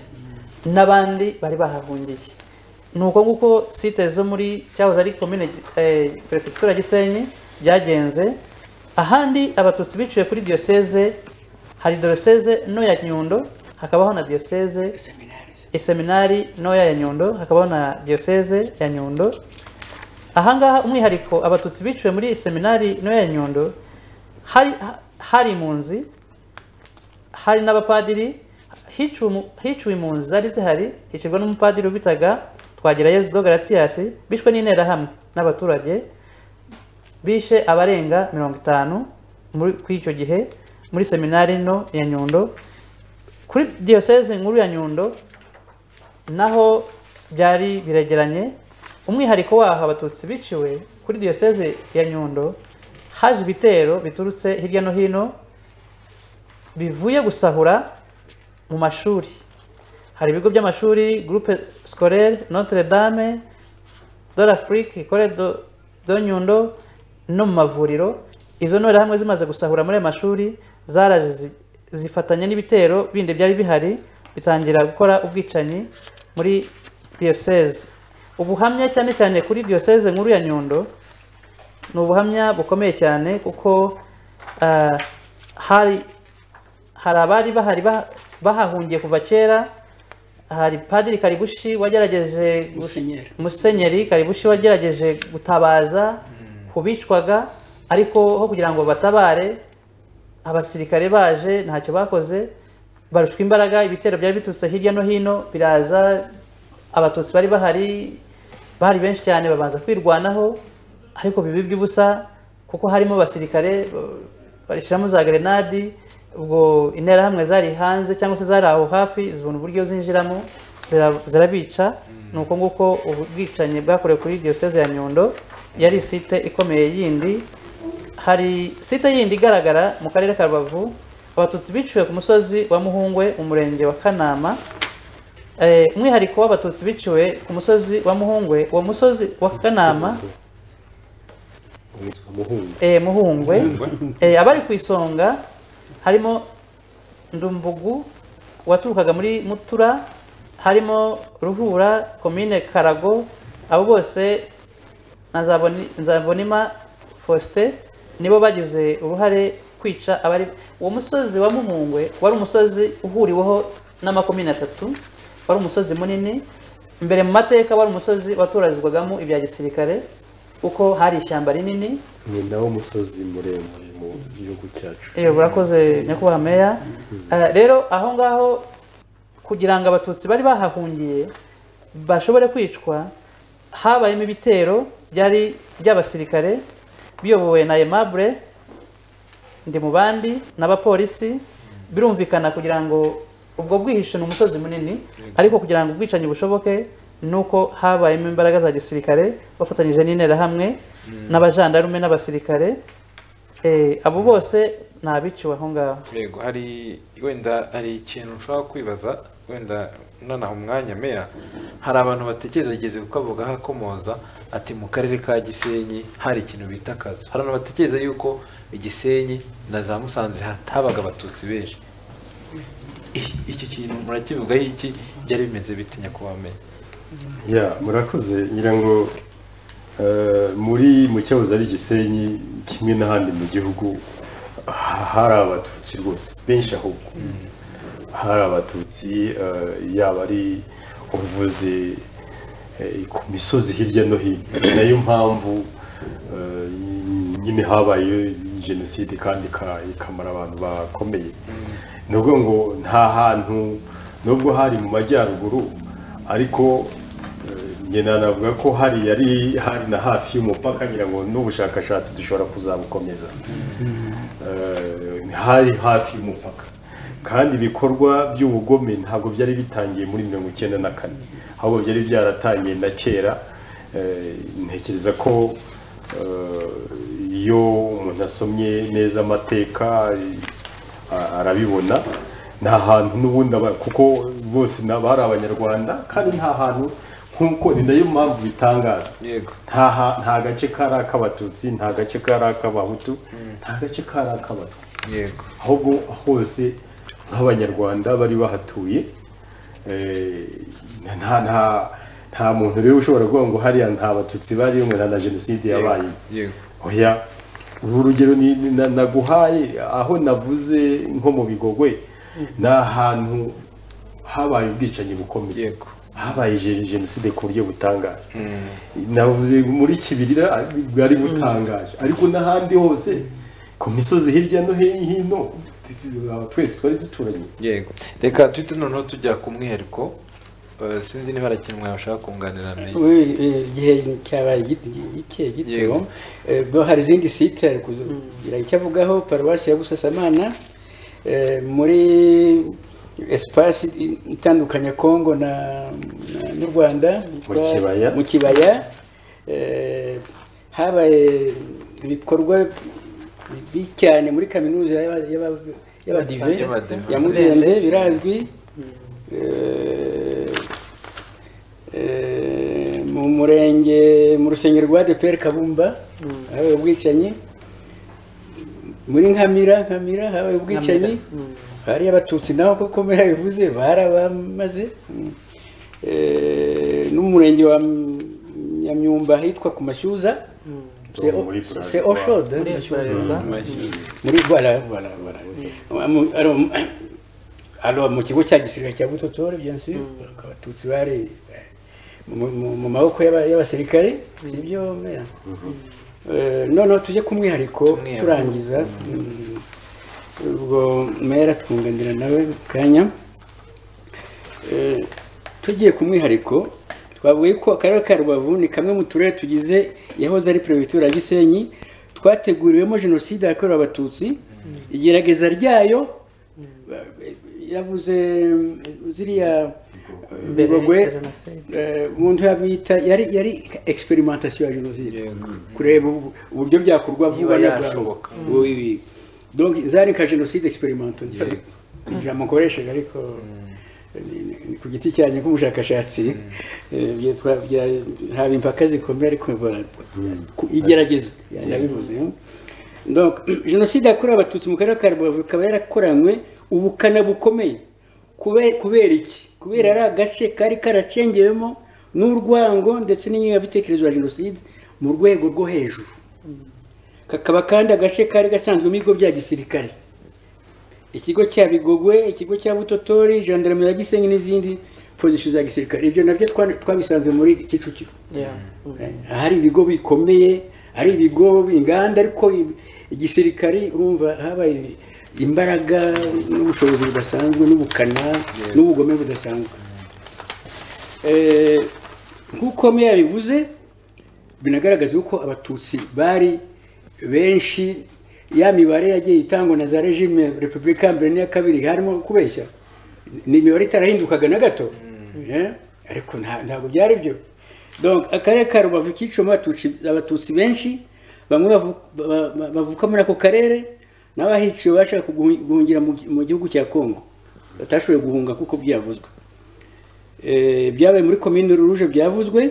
[SPEAKER 4] n'abandi bari bahahungiye ni uko nguko site zo muri cyahoze ari komine eh, perefegitura gisenyi byagenze ahandi abatutsi biciwe kuri diyoseze hari diyoseze no ya nyundo hakabaho na diyoseze iseminari ntoya ya nyundo hakabaho na diyoseze ya nyundo ahangaha umwihariko abatutsi biciwe muri iseminari ntoya ya nyundo hari ha- hari impunzi hari n'abapadiri hiciwe umu- hiciwe impunzi zari zihari hicirwa n'umupadiri ubitaga twagira yezu bwo garatiyasi bishwe n'interahamwe n'abaturage bishe abarenga mirongo itanu muri kuri icyo gihe muri seminari nto ya nyundo kuri diyoseze nkuru ya nyundo naho byari biregeranye umwihariko waho abatutsi biciwe kuri diyoseze ya nyundo haje ibitero biturutse hirya no hino bivuye gusahura mu mashuri hari ibigo by'amashuri groupe scolaire notre dame dore afrique ikore do, do nyundo no mu mavuriro izo ntore hamwe zimaze gusahura muri ayo mashuri zaraje zi- zifatanya n'ibitero bindi byari bihari bitangira gukora ubwicanyi muri diyoseze ubuhamya cyane cyane kuri diyoseze nkuru ya nyundo ni ubuhamya bukomeye cyane kuko ah, hari hari abari bahari bah- bahahungiye kuva kera hari padiri karibushi wagerageje gush-
[SPEAKER 3] Musenyeri.
[SPEAKER 4] musenyeri karibushi wagerageje gutabaza ku bicwaga ariko aho kugira ngo batabare abasirikare baje ntacyo bakoze barushwa imbaraga ibitero byari biturutse hirya no hino biraza abatutsi bari bahari bari benshi cyane babanza kwirwanaho ariko bibi by'ubusa kuko harimo abasirikare barishyiramo za gerenadi ubwo interahamwe zari hanze cyangwa se zari aho hafi zibona uburyo zinjiramo zira- zirabica ni uko nguko ubwicanyi bwakorewe kuri diyoseze ya nyundo yari site ikomeye yindi hari site yindi igaragara mu karere ka rubavu abatutsi biciwe ku musozi wa muhungwe mu murenge wa kanama Eh, umwihariko w'abatutsi biciwe ku musozi wa muhungwe uwo musozi wa kanama
[SPEAKER 2] witwa muhungu
[SPEAKER 4] eh, muhungwe eh, abari ku isonga harimo ndumbugu waturukaga muri mutura harimo ruhura komine karago abo bose na za Boni- nzabonima faustin nibo bagize uruhare kwica abari uwo musozi wa muhungwe wari umusozi uhuriweho n'amakomine atatu wari umusozi munini mbere mu mateka wari umusozi watorazwagamo ibya gisirikare kuko hari ishyamba rinini
[SPEAKER 2] ni nawo musozi muremure mu gihugu cyacu
[SPEAKER 4] iyo burakoze nyakubahwa meya Eh, rero aho ngaho kugira ngo abatutsi bari bahahungiye bashobore kwicwa habayemo ibitero byari by'abasirikare biyobowe na aimable ndi mu bandi n'abapolisi birumvikana kugira ngo ubwo bwihishe ni umusozi munini ariko kugira ngo ubwicanyi bushoboke ni uko habayemo imbaraga za gisirikare bafatanyije n'interahamwe n'abajandarume n'abasirikare Eh, abo bose ni abiciwe aho ngaho
[SPEAKER 1] yego hari wenda hari ikintu ushobora kwibaza wenda nonaha umwanya meya hari abantu batekereza kuko avuga hakomoza ati mu karere ka gisenyi hari ikintu bita akazu hari abantu batekereza yuko igisenyi na za musanze hatabaga abatutsi benshi I- iki kintu murakivugaho iki byari bimeze bite nyakubahwa meya
[SPEAKER 2] ya murakoze ngira ngo eh, muri mu cyahoze ari gisenyi kimwe n'ahandi mu gihugu ha- hari abatutsi rwose benshi ahubwo hari abatutsi eh, yaba ari ubuvuze eh, ku misozi hirya no hino Ni nayo mpamvu eh, nyine habaye jenoside kandi ika- ikamara abantu bakomeye ni ukuvuga ngo nta hantu nubwo hari mu majyaruguru ariko nyina navuga ko hari yari hari na hafi y'umupaka ngira ngo n'ubushakashatsi dushobora kuzabukomeza Eh, hari hafi y'umupaka kandi ibikorwa by'ubugome ntabwo byari bitangiye muri mirongo icyenda na kane ahubwo byari byaratangiye na kera Eh, ntekereza ko eh, iyo umuntu asomye neza amateka a- arabibona nta hantu n'ubundi aba- kuko bose na- bari abanyarwanda kandi nta hantu nk'uko ni nayo mpamvu bitangaza
[SPEAKER 1] yego
[SPEAKER 2] nta ha- nta gace kari ak'abatutsi nta gace kari ak'abahutu nta gace kari ak'abatwa
[SPEAKER 1] yego
[SPEAKER 2] ahubwo hose nk'abanyarwanda bari bahatuye eh, nta nta nta muntu rero ushobora kuvuga ngo hariya nta batutsi bari umwe nta na jenoside yabaye
[SPEAKER 1] yego
[SPEAKER 2] oya uru rugero ni- ni- na- naguhaye aho navuze nko mu bigogwe ni ahantu habaye ubwicanyi bukomeye
[SPEAKER 1] yego
[SPEAKER 2] habaye je- jenoside ku buryo butangaje navuze muri kibirira bwari butangaje ariko n'ahandi hose ku misozi hirya no hino twese twari duturanye
[SPEAKER 1] yego reka tuhite noneho tujya ku mwihariko Eh, sinzi niba hari ikintu mwashaka kunganira nayo
[SPEAKER 3] We, eh, igihe cyabaye gito- ikihe gito
[SPEAKER 1] Yego.
[SPEAKER 3] Eh, bwo hari izindi site ari kugira icyo avugaho paruwasi ya busasamana eh, muri esipasi itandukanya kongo na na- n'u rwanda
[SPEAKER 2] Mu kibaya.
[SPEAKER 3] mu kibaya eh, habaye ibikorwa bibi cyane muri kaminuza y'aba- y'aba- y'abadive
[SPEAKER 1] Y'abadive.
[SPEAKER 3] ya murenze birazwi Eh, eh, mu murenge mu rusengero rwa deperi kabumba habaye ubwicanyi muri nkamira nkamira habaye ubwicanyi hari abatutsi naho kuko muri bivuze barabamaze Mm. Eh, n'umurenge wa M- nyamyumba ahitwa ku mashyuza
[SPEAKER 2] Ubu muri Bralirwa.
[SPEAKER 3] se oshode
[SPEAKER 4] muri bralirwa
[SPEAKER 3] muri voilà voilà voilà Ah, mu- alors, mu- alors mu kigo cya gisirikare cya butotore bien sûr abatutsi bari eh, mu- mu mu maboko y'aba- y'abasirikare sibyo meya Eh, noneho tujye ku mwihariko
[SPEAKER 1] Tumwihariko.
[SPEAKER 3] turangiza Mm, ubwo mera twunganira nawe mu kanya Eh, tugiye ku mwihariko twavuye ko akarere ka rubavu ni kamwe mu turere tugize yahoze ari perefegitura ya gisenyi twateguriwemo jenoside yakorewe abatutsi igerageza ryayo yavuze mm, ziriya eh, bigogwe
[SPEAKER 4] jenoside
[SPEAKER 3] eh, umuntu yabita yari yari experimentation ya jenoside kureba ubu- uburyo byakorwa vuba
[SPEAKER 1] Niba
[SPEAKER 3] na bwangu
[SPEAKER 1] yashoboka.
[SPEAKER 3] Oui, oui. donc zari nka jenoside experimental ijambo nkoresheje ariko ni- ni- ni ku giti cyanjye nk'umushakashatsi eh, byitwa bya- haba impaka zikomeye ariko voilà, ku- igerageza yabivuze donc jenoside yakorewe abatutsi mu karere ka rubavu ikaba yarakoranywe ubukana bukomeye Kube- kubera iki kubera ari agace kari karacengewemo n'urwango ndetse n'ingengabitekerezo ya jenoside mu rwego rwo hejuru kakaba kandi agace kari gasanzwemo ibigo bya gisirikare ikigo cya bigogwe ikigo cya butotori gendarmerie ya gisenyi n'izindi pozisiyo za gisirikare ibyo nabyo twa- twabisanze muri kicukiro
[SPEAKER 4] Yeah.
[SPEAKER 3] hari ibigo bikomeye hari ibigo inganda ariko i- igisirikare urumva habaye imbaraga n'ubushobozi budasanzwe n'ubukana n'ubugome budasanzwe Eh, nk'uko meya yabivuze binagaragaza uko abatutsi bari benshi ya mibare yagiye itangwa na za regime repubulika ya mbere n'iya kabiri harimo kubeshya ni imibare itarahindukaga na gato Eh, ariko nta- ntabwo byari byo donc akarere ka rubavu kicuma abatutsi benshi bamwe bavu- ba- ba- bavuka muri ako karere n'abahiciwe bashaka kuguhu- guhungira mu gi- mu gihugu cya congo batashoboye guhunga kuko byavuzwe Eh, byabaye muri komine ruruje byavuzwe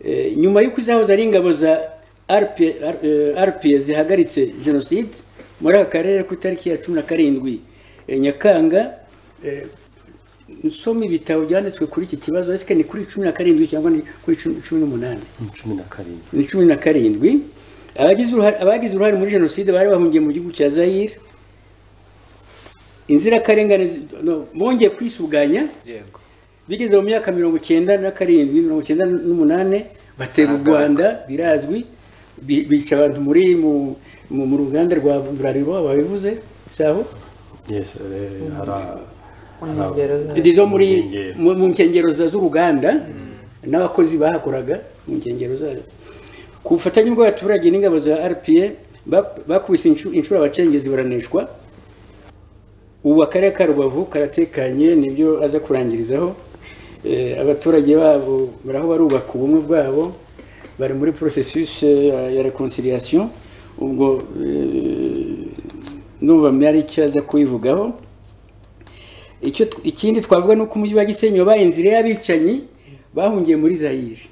[SPEAKER 3] Eh, nyuma y'uko izahoze ari ingabo za RP- eh, rpa zihagaritse jenoside muri aka karere ku itariki ya cumi na karindwi eh, nyakanga eh, nsoma ibitabo byanditswe kuri iki kibazo ese ni kuri cumi na karindwi cyangwa ni kuri cumi cumi n'umunani
[SPEAKER 2] cumi na karindwi
[SPEAKER 3] ni cumi na karindwi abagize uruhare abagize uruhare muri jenoside bari bahungiye mu gihugu cya zayire inzirakarengane zi- no, bongeye kwisuganya
[SPEAKER 1] yego
[SPEAKER 3] bigeze mu myaka mirongo icyenda na karindwi mirongo icyenda n'umunani batera u rwanda birazwi bi- bica abantu muri mu- mu mu ruganda rwa burarirwa babivuze saho
[SPEAKER 2] yes eh, hara-
[SPEAKER 4] mu nkengero za-
[SPEAKER 3] ndi zo muri
[SPEAKER 2] Mu nkengero.
[SPEAKER 3] mu mu nkengero za- z'uruganda n'abakozi bahakoraga mu nkengero zayo ku bufatanye bw'abaturage n'ingabo za rpa bak- bakubise incu- inshuro abacengezi baraneshwa ubu akarere ka rubavu karatekanye nibyo aza kurangirizaho Eh, abaturage babo baraho barubaka ubumwe bwabo bari muri processus eh, ya- ya reconciliation ubwo eh, ndumva ari icyo aza kubivugaho icyo tw- ikindi twavuga ni uko umujyi wa gisenyi wabaye inzira y'abicanyi bahungiye muri zayire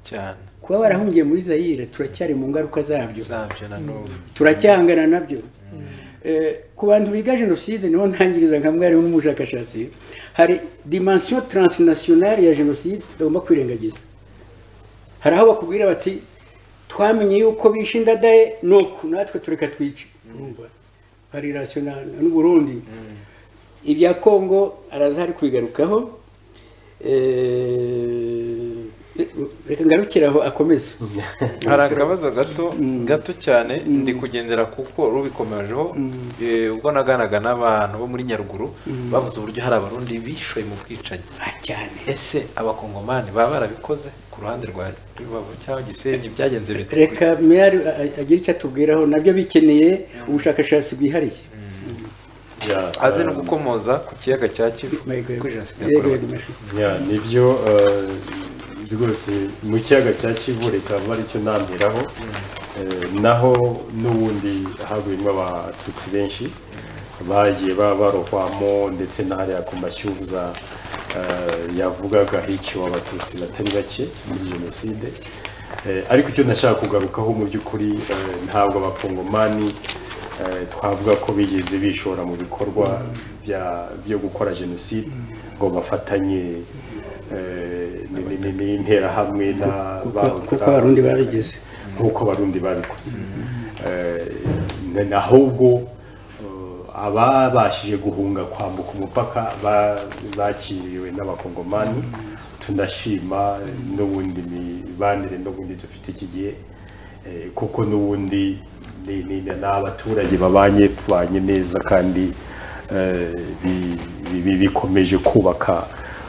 [SPEAKER 1] cyane
[SPEAKER 3] kuba barahungiye muri zayire turacyari mu ngaruka zabyo
[SPEAKER 1] zabyo na n'ubu
[SPEAKER 3] turacyahangana nabyo Eh, ku bantu biga jenoside niho ntangiriza nka mwarimu n'umushakashatsi hari dimensiyo taransinasiyonari ya jenoside tutagomba kwirengagiza hari aho bakubwira bati twamenye yuko bishe indadaye ni uku natwe tureka twice urumva hari rasiyonari n'uburundi ibya kongo arazahari kubigarukaho Eh, reka ngarukire aho akomeza
[SPEAKER 1] hari akabazo gato gato cyane ndi kugendera kuko rubikomejeho eh, ubwo naganaga n'abantu bo muri nyaruguru bavuze uburyo hari abarundi bishoye mu bwicanyi
[SPEAKER 3] Ah, cyane
[SPEAKER 1] ese abakongomani baba barabikoze ku ruhande rwa rubavu cyangwa gisenyi byagenze bite
[SPEAKER 3] reka meyari agira icyo atubwiraho nabyo bikeneye ubushakashatsi bwihariye
[SPEAKER 2] Yeah,
[SPEAKER 1] aze no
[SPEAKER 2] um,
[SPEAKER 1] gukomoza ku kiyaga cya kivu
[SPEAKER 3] Yego, yego.
[SPEAKER 1] kuri jenoside
[SPEAKER 3] Yego,
[SPEAKER 1] yakorewe
[SPEAKER 3] yego, merci.
[SPEAKER 2] yeah, nibyo eh, rwose mu kiyaga cya kivu reka abe aricyo ntambiraho Eh, naho n'ubundi haguyemo abatutsi benshi bagiye ba- barohwamo ndetse n'ahariya ku mashyuza eh, yavugaga hiciwe abatutsi batari bake muri jenoside Eh, ariko icyo nashaka kugarukaho mu by'ukuri eh, ntabwo abakongomani Eh, twavuga ko bigeze bishora mu bikorwa bya- byo gukora jenoside ngo bafatanye eh, ni- ni- ni- n'interahamwe na
[SPEAKER 3] Kuko-
[SPEAKER 2] ba-
[SPEAKER 3] kuko abarundi barigeze.
[SPEAKER 2] nk'uko abarundi babikoze Eh, na- nahubwo eh, ababashije guhunga kwambuka umupaka ba- bakiriwe n'abakongomani tunashima n'ubundi mibanire n'ubundi dufite iki gihe Eh, kuko n'ubundi ni- ni ni abaturage babanye tubanye neza kandi eh, bi- bi- bikomeje kubaka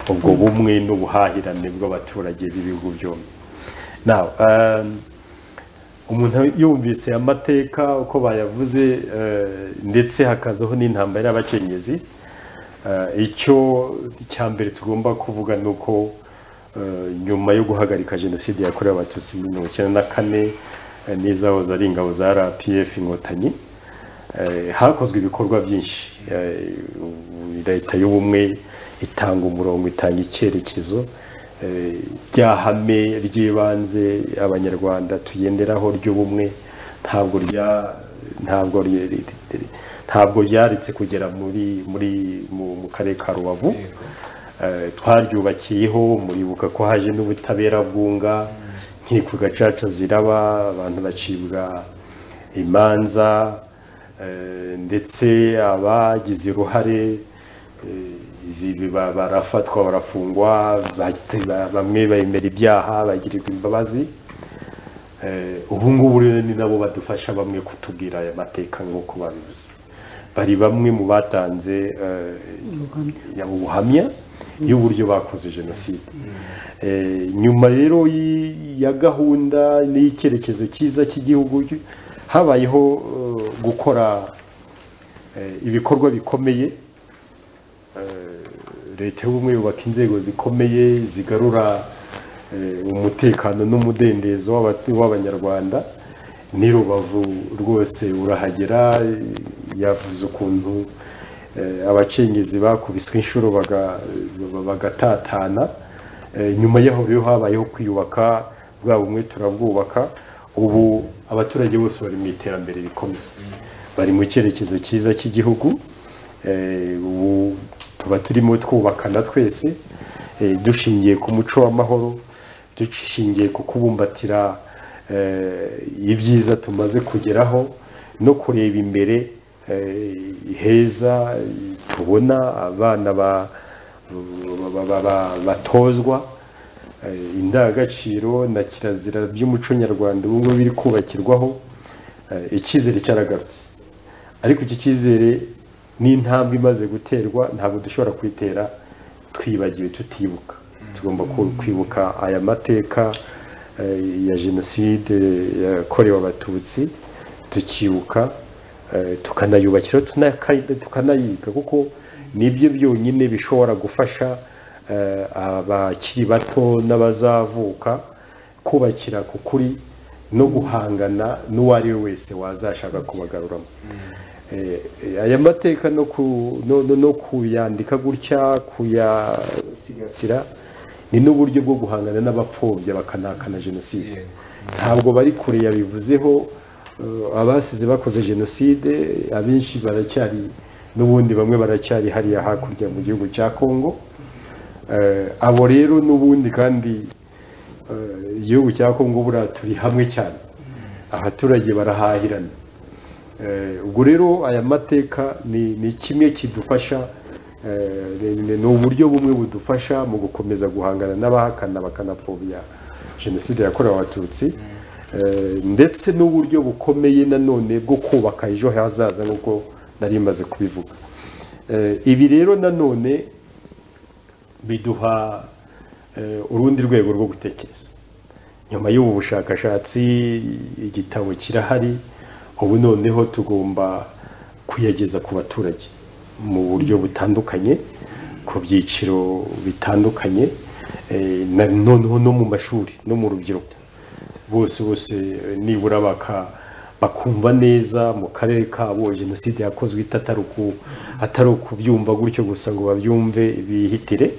[SPEAKER 2] ubwo bumwe n'ubuhahirane bw'abaturage b'ibihugu byombi Now, um, umuntu yumvise aya mateka uko bayavuze eh, ndetse hakazaho n'intambara y'abakenyezi Eh, icyo cya mbere tugomba kuvuga ni uko eh, nyuma yo guhagarika jenoside yakorewe abatutsi muri mirongo icyenda na kane eh, n'izahoze ari ingabo za rpf inkotanyi Eh, hakozwe ibikorwa byinshi Eh, ubu leta y'ubumwe itanga umurongo itanga icyerekezo Eh, rya hame ry'ibanze abanyarwanda tugenderaho ry'ubumwe ntabwo rya ntabwo rye- ri- ri- ri- ntabwo ryaretse kugera muri muri mu mu karere ka rubavu Eh, twaryubakiyeho muribuka ko haje n'ubutabera bwunga nkiko gacaca ziraba abantu bacibwa imanza eh, ndetse abagize uruhare eh, izi- ba- barafatwa barafungwa bahita- ba- bamwe bemera ibyaha bagirirwa imbabazi Eh, ubu ngubu rero ni nabo badufasha bamwe kutubwira aya mateka nk'uko babivuze bari bamwe mu batanze eh, ya- ubuhamya y'uburyo bakoze jenoside Eh, nyuma rero y- ya gahunda n'icyerekezo cyiza cy'igihugu habayeho eh, gukora eh, ibikorwa bikomeye Eh, leta y'ubumwe yubaka inzego zikomeye zigarura eh, umutekano n'umudendezo w'abatu- w'abanyarwanda ni rubavu rwose urahagera eh, yavuze ukuntu eh, abacengezi bakubiswe inshuro baga- ba- bagatatana Eh, nyuma yaho rero habayeho kwiyubaka bwa bumwe turabwubaka ubu abaturage bose bari mu iterambere rikomeye bari mu cyerekezo cyiza cy'igihugu Eh, ubu tuba turimo twubakana twese eh, dushingiye ku muco w'amahoro dushingiye ku kubumbatira eh, ibyiza tumaze kugeraho no kureba imbere eh, heza tubona abana ba- ba- ba- ba- batozwa Eh, indangagaciro na kirazira by'umuco nyarwanda ubu ngubu biri kubakirwaho eh, icyizere cyaragarutse ariko iki cyizere n'intambwe imaze guterwa ntabwo dushobora kuyitera twibagiwe tutibuka tugomba ku- kwibuka aya mateka eh, ya jenoside yakorewe abatutsi tukibuka eh, tukanayubakira tunaka- tukanayiga kuko nibyo byonyine bishobora gufasha eh, abakiri bato n'abazavuka kubakira ku kuri no guhangana n'uwo ari we wese wazashaka kubagaruramo Eh, eh, aya mateka no ku- no- no- no kuyandika gutya kuyasigasira ni n'uburyo bwo guhangana n'abapfobya bakanahakana jenoside ntabwo bari kure yabivuzeho eh, abasize bakoze jenoside abenshi baracyari n'ubundi bamwe baracyari hariya hakurya mu gihugu cya kongo Eh, abo rero n'ubundi kandi eh, igihugu cya kongo buriya turi hamwe cyane abaturage barahahirana Eh, ubwo rero aya mateka ni ni kimwe kidufasha eh, ni- ni ni uburyo bumwe budufasha mu gukomeza guhangana n'abahakana bakanapfobya jenoside yakorewe abatutsi Eh, ndetse n'uburyo bukomeye nanone bwo kubaka ejo hazaza nk'uko nari maze kubivuga Eh, ibi rero nanone biduha eh, urundi rwego rwo gutekereza nyuma y'ubu bushakashatsi igitabo kirahari ubu noneho tugomba kuyageza ku baturage mu buryo butandukanye ku byiciro bitandukanye eh, na- noneho no mu mashuri no mu rubyiruko bose bose eh, nibura baka bakumva neza mu karere kabo jenoside yakozwe atari uku- atari ukubyumva gutyo gusa ngo babyumve bihitire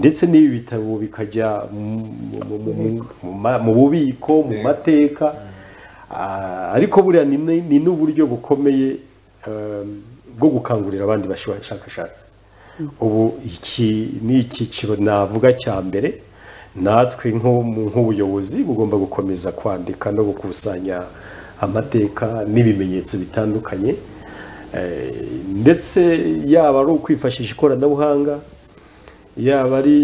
[SPEAKER 2] ndetse n'ibi bitabo bikajya mu- mu- mu- mu- mu ma- mu bubiko mu mateka Ah, ariko buriya ni ni- ni n'uburyo bukomeye um, bwo gukangurira abandi bashakashatsi ubu iki ni icyiciro navuga cya mbere natwe nko mu- nk'ubuyobozi bugomba gukomeza kwandika no gukusanya amateka n'ibimenyetso bitandukanye Eh, ndetse yaba ari ukwifashisha ikoranabuhanga yaba ari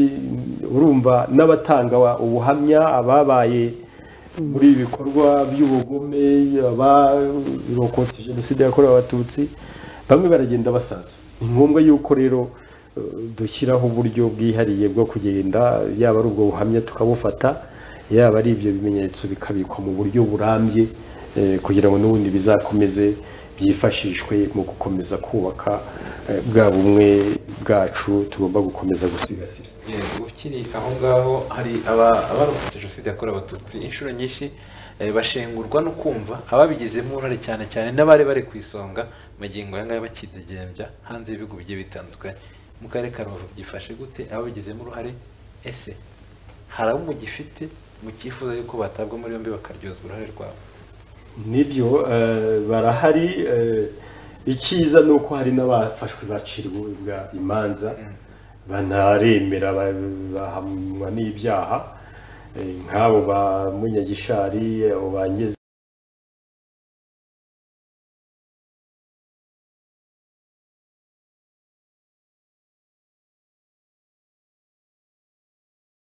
[SPEAKER 2] urumva n'abatanga wa- ubuhamya ababaye muri ibi bikorwa by'ubugome abarokotse jenoside yakorewe abatutsi bamwe baragenda basaza ni ngombwa yuko rero eh, dushyiraho uburyo bwihariye bwo kugenda yaba ari ubwo buhamya tukabufata yaba ari ibyo bimenyetso bikabikwa mu buryo burambye eh, kugira ngo n'ubundi bizakomeze byifashishwe mu gukomeza kubaka eh, bwa bumwe bwacu tugomba gukomeza gusigasira
[SPEAKER 1] Yego, ukiri aho ngaho hari aba- abarokotse jenoside yakorewe abatutsi inshuro nyinshi eh, bashengurwa no kumva ababigizemo uruhare cyane cyane n'abari bari ku isonga magingo aya ngaya bakidegembya hanze y'ibihugu bigiye bitandukanye mu karere ka rubavu byifashe gute ababigizemo uruhare ese hari abo mugifite mukifuza yuko batabwa muri yombi bakaryozwa uruhare rwabo
[SPEAKER 2] nibyo eh, barahari eh, icyiza ni uko hari n'abafashwe bacirwa imanza banaremera ba- bahamwa n'ibyaha Eh, nk'abo ba munyagishari abo ba Ngezi-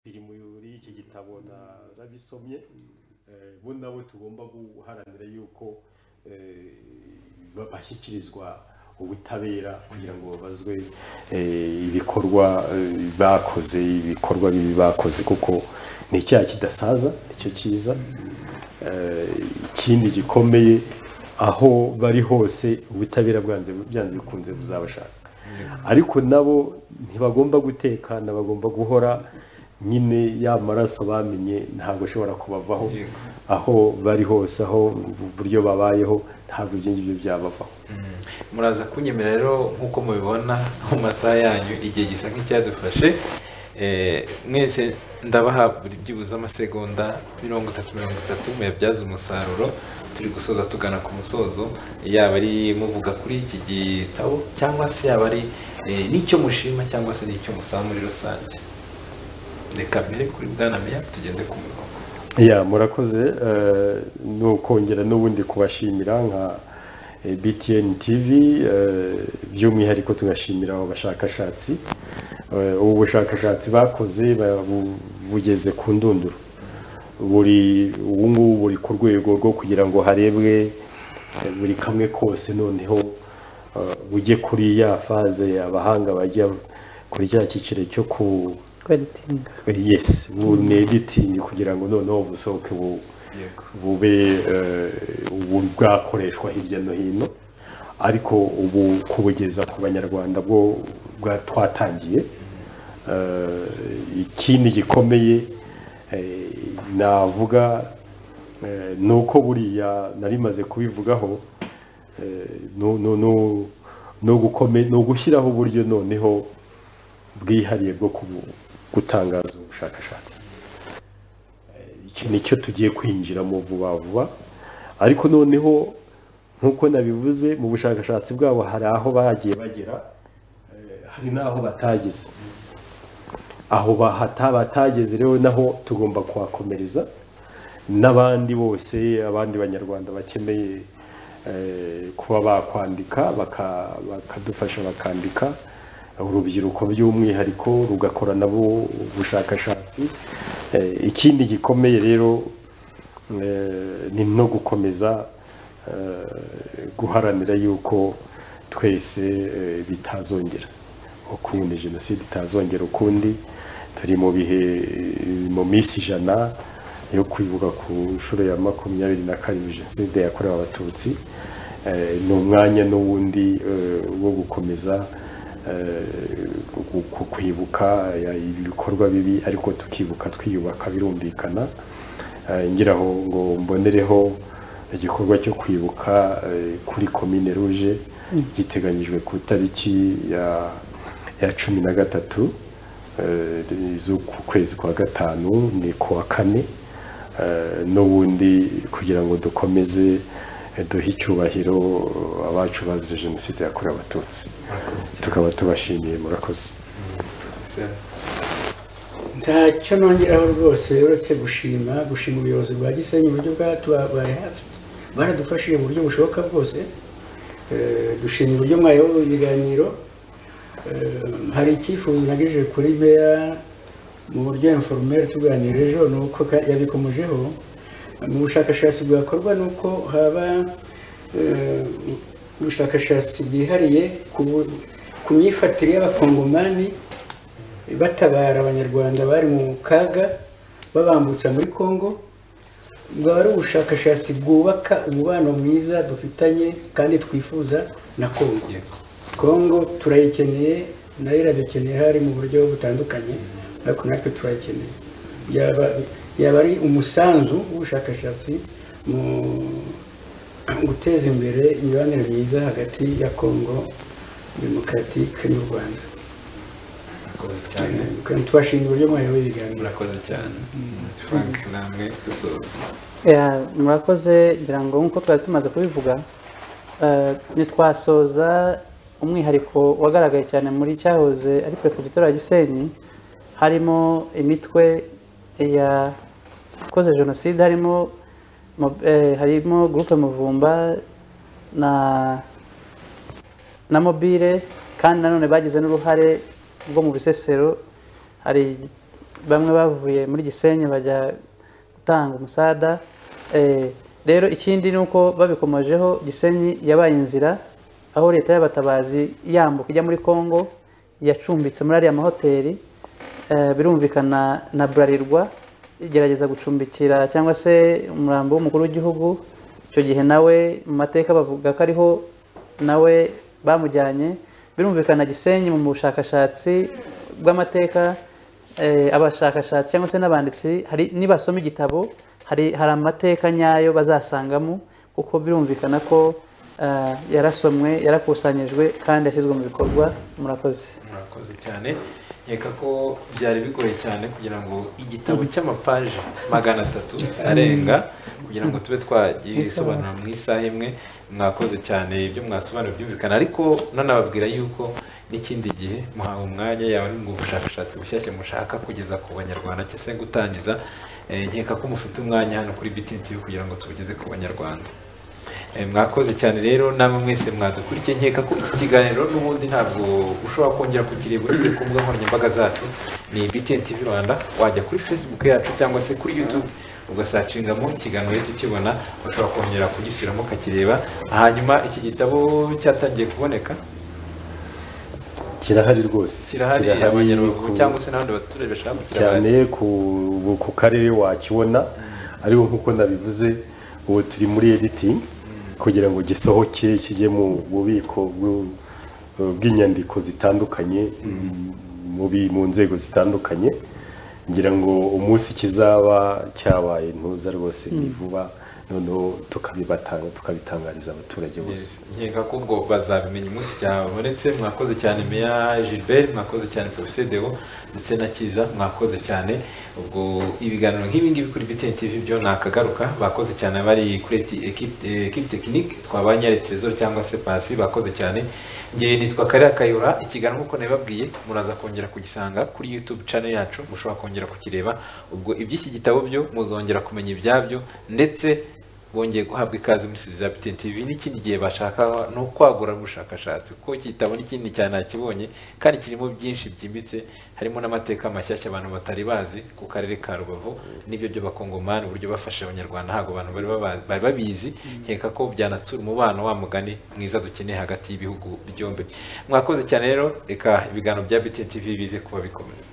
[SPEAKER 2] biri muri iki gitabo narabisomye Eh, bo nabo tugomba guharanira yuko eh, ba- bashyikirizwa ubutabera kugira ngo babazwe eh, ibikorwa eh, bakoze ibikorwa bibi bakoze kuko ni icyaha kidasaza icyo cyiza Eh, ikindi gikomeye aho bari hose ubutabera bwanze byanze bikunze buzabashaka ariko nabo ntibagomba gutekana bagomba guhora nyine ya maraso bamenye ntabwo ashobora kubavaho aho bari hose aho uburyo babayeho ntabwo ibyo ngibyo byabavaho
[SPEAKER 1] muraza kunyemera rero nk'uko mubibona mu masaha yanyu igihe gisa nk'icyadufashe Eh, mwese ndabaha buri byibuze amasegonda mirongo itatu mirongo itatu muyabyaze umusaruro turi gusoza tugana ku musozo yaba ari muvuga kuri iki gitabo cyangwa se yaba ari eh, n'icyo mushima cyangwa se n'icyo musaba muri rusange reka mbere kuri bwana meya tugende ku murongo
[SPEAKER 2] ya murakoze eh, ni ukongera n'ubundi kubashimira nka eh, btn tv eh, by'umwihariko tugashimira abo bashakashatsi Eh, ubu bushakashatsi bakoze ba- bu- bugeze ku ndunduro buri ubu ngubu buri ku rwego rwo kugira ngo harebwe eh, buri kamwe kose noneho eh, bujye kuri ya faze abahanga bajya kuri cya cyiciro cyo ku
[SPEAKER 4] kweditinga
[SPEAKER 2] yes ni editing kugira ngo noneho busohoke bu-
[SPEAKER 1] Yego.
[SPEAKER 2] bube eh, ubu bwakoreshwa hirya no hino ariko ubu kubugeza ku banyarwanda bwo bwa twatangiye Eh, ikindi gikomeye eh, navuga eh, ni uko buriya nari maze kubivugaho eh, no- no- no- no gukome- no gushyiraho uburyo noneho bwihariye bwo kubu- gutangaza ubushakashatsi Eh, iki ni cyo tugiye kwinjiramo vuba vuba ariko noneho nk'uko nabivuze mu bushakashatsi bwabo hari aho bagiye bagera eh, hari n'aho batageze aho bahata batageze rero naho tugomba kuhakomereza n'abandi bose abandi banyarwanda bakeneye eh, kuba bakwandika baka- bakadufasha bakandika urubyiruko by'umwihariko rugakora nabo ubushakashatsi Eh, ikindi gikomeye rero Eh, ni no gukomeza eh, guharanira yuko twese eh, bitazongera ukundi jenoside itazongera ukundi turi mu bihe eh, mu minsi ijana yo kwibuka ku nshuro ya makumyabiri na karindwi jenoside yakorewe abatutsi Eh, ni umwanya n'uwundi eh, wo gukomeza eh, gu- gu- kwibuka eh, ibikorwa bibi ariko tukibuka twiyubaka birumvikana Eh, ngiraho ngo mbonereho igikorwa cyo kwibuka eh, kuri komine ruje giteganyijwe ku itariki ya ya cumi na gatatu eh, z'uku kwezi kwa gatanu ni ku wa kane eh, n'ubundi kugira ngo dukomeze eh, duhe icyubahiro abacu bazize jenoside yakorewe abatutsi tukaba tubashimiye murakoze
[SPEAKER 3] ntacyo nongeraho rwose uretse gushima gushima ubuyobozi bwa gisenyi uburyo bwatubaye hafi baradufashije mu buryo bushoboka bwose Eh, dushima uburyo mwayoboye ibiganiro Eh, hari icyifuzo nagejeje kuri meya mu buryo inforumeri tuganira ejo ni uko ka- yabikomejeho mu bushakashatsi bwakorwa ni uko haba eh, ubushakashatsi bwihariye ku bu- ku myifatire y'abakongomani batabara abanyarwanda bari mu kaga babambutsa muri congo bwaba ari ubushakashatsi bwubaka umubano mwiza dufitanye kandi twifuza na congo congo turayikeneye nayo iradukeneye hari mu buryo butandukanye ariko natwe turayikeneye yaba yaba ari umusanzu w'ubushakashatsi mu guteza imbere imibanire myiza hagati ya congo demokaratike n'u rwanda
[SPEAKER 1] murakoze cyane
[SPEAKER 3] kandi tubashimira uburyo mwayoboye ibiganiro
[SPEAKER 1] murakoze cyane frank namwe dusoza
[SPEAKER 4] Ya, murakoze ngira ngo nk'uko twari tumaze kubivuga eh, nitwasoza umwihariko wagaragaye cyane muri cyahoze ari perefegitura ya gisenyi harimo imitwe yakoze jenoside harimo mo- eh, harimo gurupe muvumba na na mobile kandi nanone bagize n'uruhare rwo mu bisesero hari bamwe bavuye muri gisenyi bajya gutanga umusada Eh, rero ikindi ni uko babikomojeho gisenyi yabaye inzira aho leta y'abatabazi yambuka ijya muri congo yacumbitse muri ariya mahoteli Eh, birumvikana na burarirwa igerageza gucumbikira cyangwa se umurambo w'umukuru w'igihugu icyo gihe nawe mu mateka bavuga ko ariho nawe bamujyanye birumvikana gisenyi mu bushakashatsi bw'amateka eh, abashakashatsi cyangwa se n'abanditsi hari nibasoma igitabo hari hari amateka nyayo bazasangamo kuko birumvikana ko eh, yarasomwe yarakusanyijwe kandi yashyizwe mu bikorwa murakoze
[SPEAKER 1] murakoze cyane nkeka ko byari bigoye cyane kugira ngo igitabo cy'amapaje magana atatu arenga kugira ngo tube twagisobanura mu isaha imwe mwakoze cyane ibyo mwasobanura byumvikana ariko nanababwira yuko n'ikindi gihe muhawe umwanya yawe ngo ubushakashatsi bushyashya mushaka kugeza ku banyarwanda cyangwa se gutangiza Eh, nkeka ko mufite umwanya hano kuri BTTV kugira ngo tubugeze ku banyarwanda Eh, mwakoze cyane rero namwe mwese mwadukurikiye nkeka ko iki kiganiro n'ubundi ntabwo ushobora kongera kukireba uretse ku mbuga nkoranyambaga zacu ni BTN TV Rwanda wajya kuri Facebook yacu cyangwa se kuri YouTube ugasacingamo ikiganiro tukibona ushobora kongera kugisubiramo ukakireba hanyuma iki gitabo cyatangiye kuboneka
[SPEAKER 2] kirahari rwose
[SPEAKER 1] kirahari abanyarubavu
[SPEAKER 2] ku-
[SPEAKER 1] cyangwa se n'abandi baturage bashaka kukirahari
[SPEAKER 2] cyane ku ku karere wakibona ariko nk'uko nabivuze ubu turi muri editing kugira ngo gisohoke kijye mu bubiko bw'u- bw'inyandiko zitandukanye mu bi- mu nzego zitandukanye ngira ngo umunsi kizaba cyabaye ntuza rwose ni vuba noneho tukabibatanga tukabitangariza abaturage bose
[SPEAKER 1] nkeka ko ubwo bazabimenya umunsi cyabonetse mwakoze cyane meya gilbert mwakoze cyane professeur deo ndetse na kiza mwakoze cyane ubwo ibiganiro nk'ibi ngibi kuri BTN TV byo nakagaruka bakoze cyane bari kuri eti- equipe eh, equipe technique twabanye Retezo cyangwa se Pasi bakoze cyane ngewe nitwa Karira Kayura ikiganiro nk'uko nabibabwiye muraza kongera kugisanga kuri YouTube channel yacu mushobora kongera kukireba ubwo iby'iki gitabo byo muzongera kumenya ibyabyo ndetse bongeye guhabwa ikaze muri studio za BTN TV n'ikindi gihe bashaka no kwagura ubushakashatsi kuko kitabona ikindi cyane nakibonye kandi kirimo byinshi byimbitse harimo n'amateka mashyashya abantu batari bazi ku karere ka Rubavu n'ibyo by'abakongomani uburyo bafashe abanyarwanda ntabwo abantu bari baba- bari babizi nkeka ko byanatsura umubano wa mugani mwiza dukeneye hagati y'ibihugu byombi mwakoze cyane rero reka ibiganiro bya BTN TV bize kuba bikomeza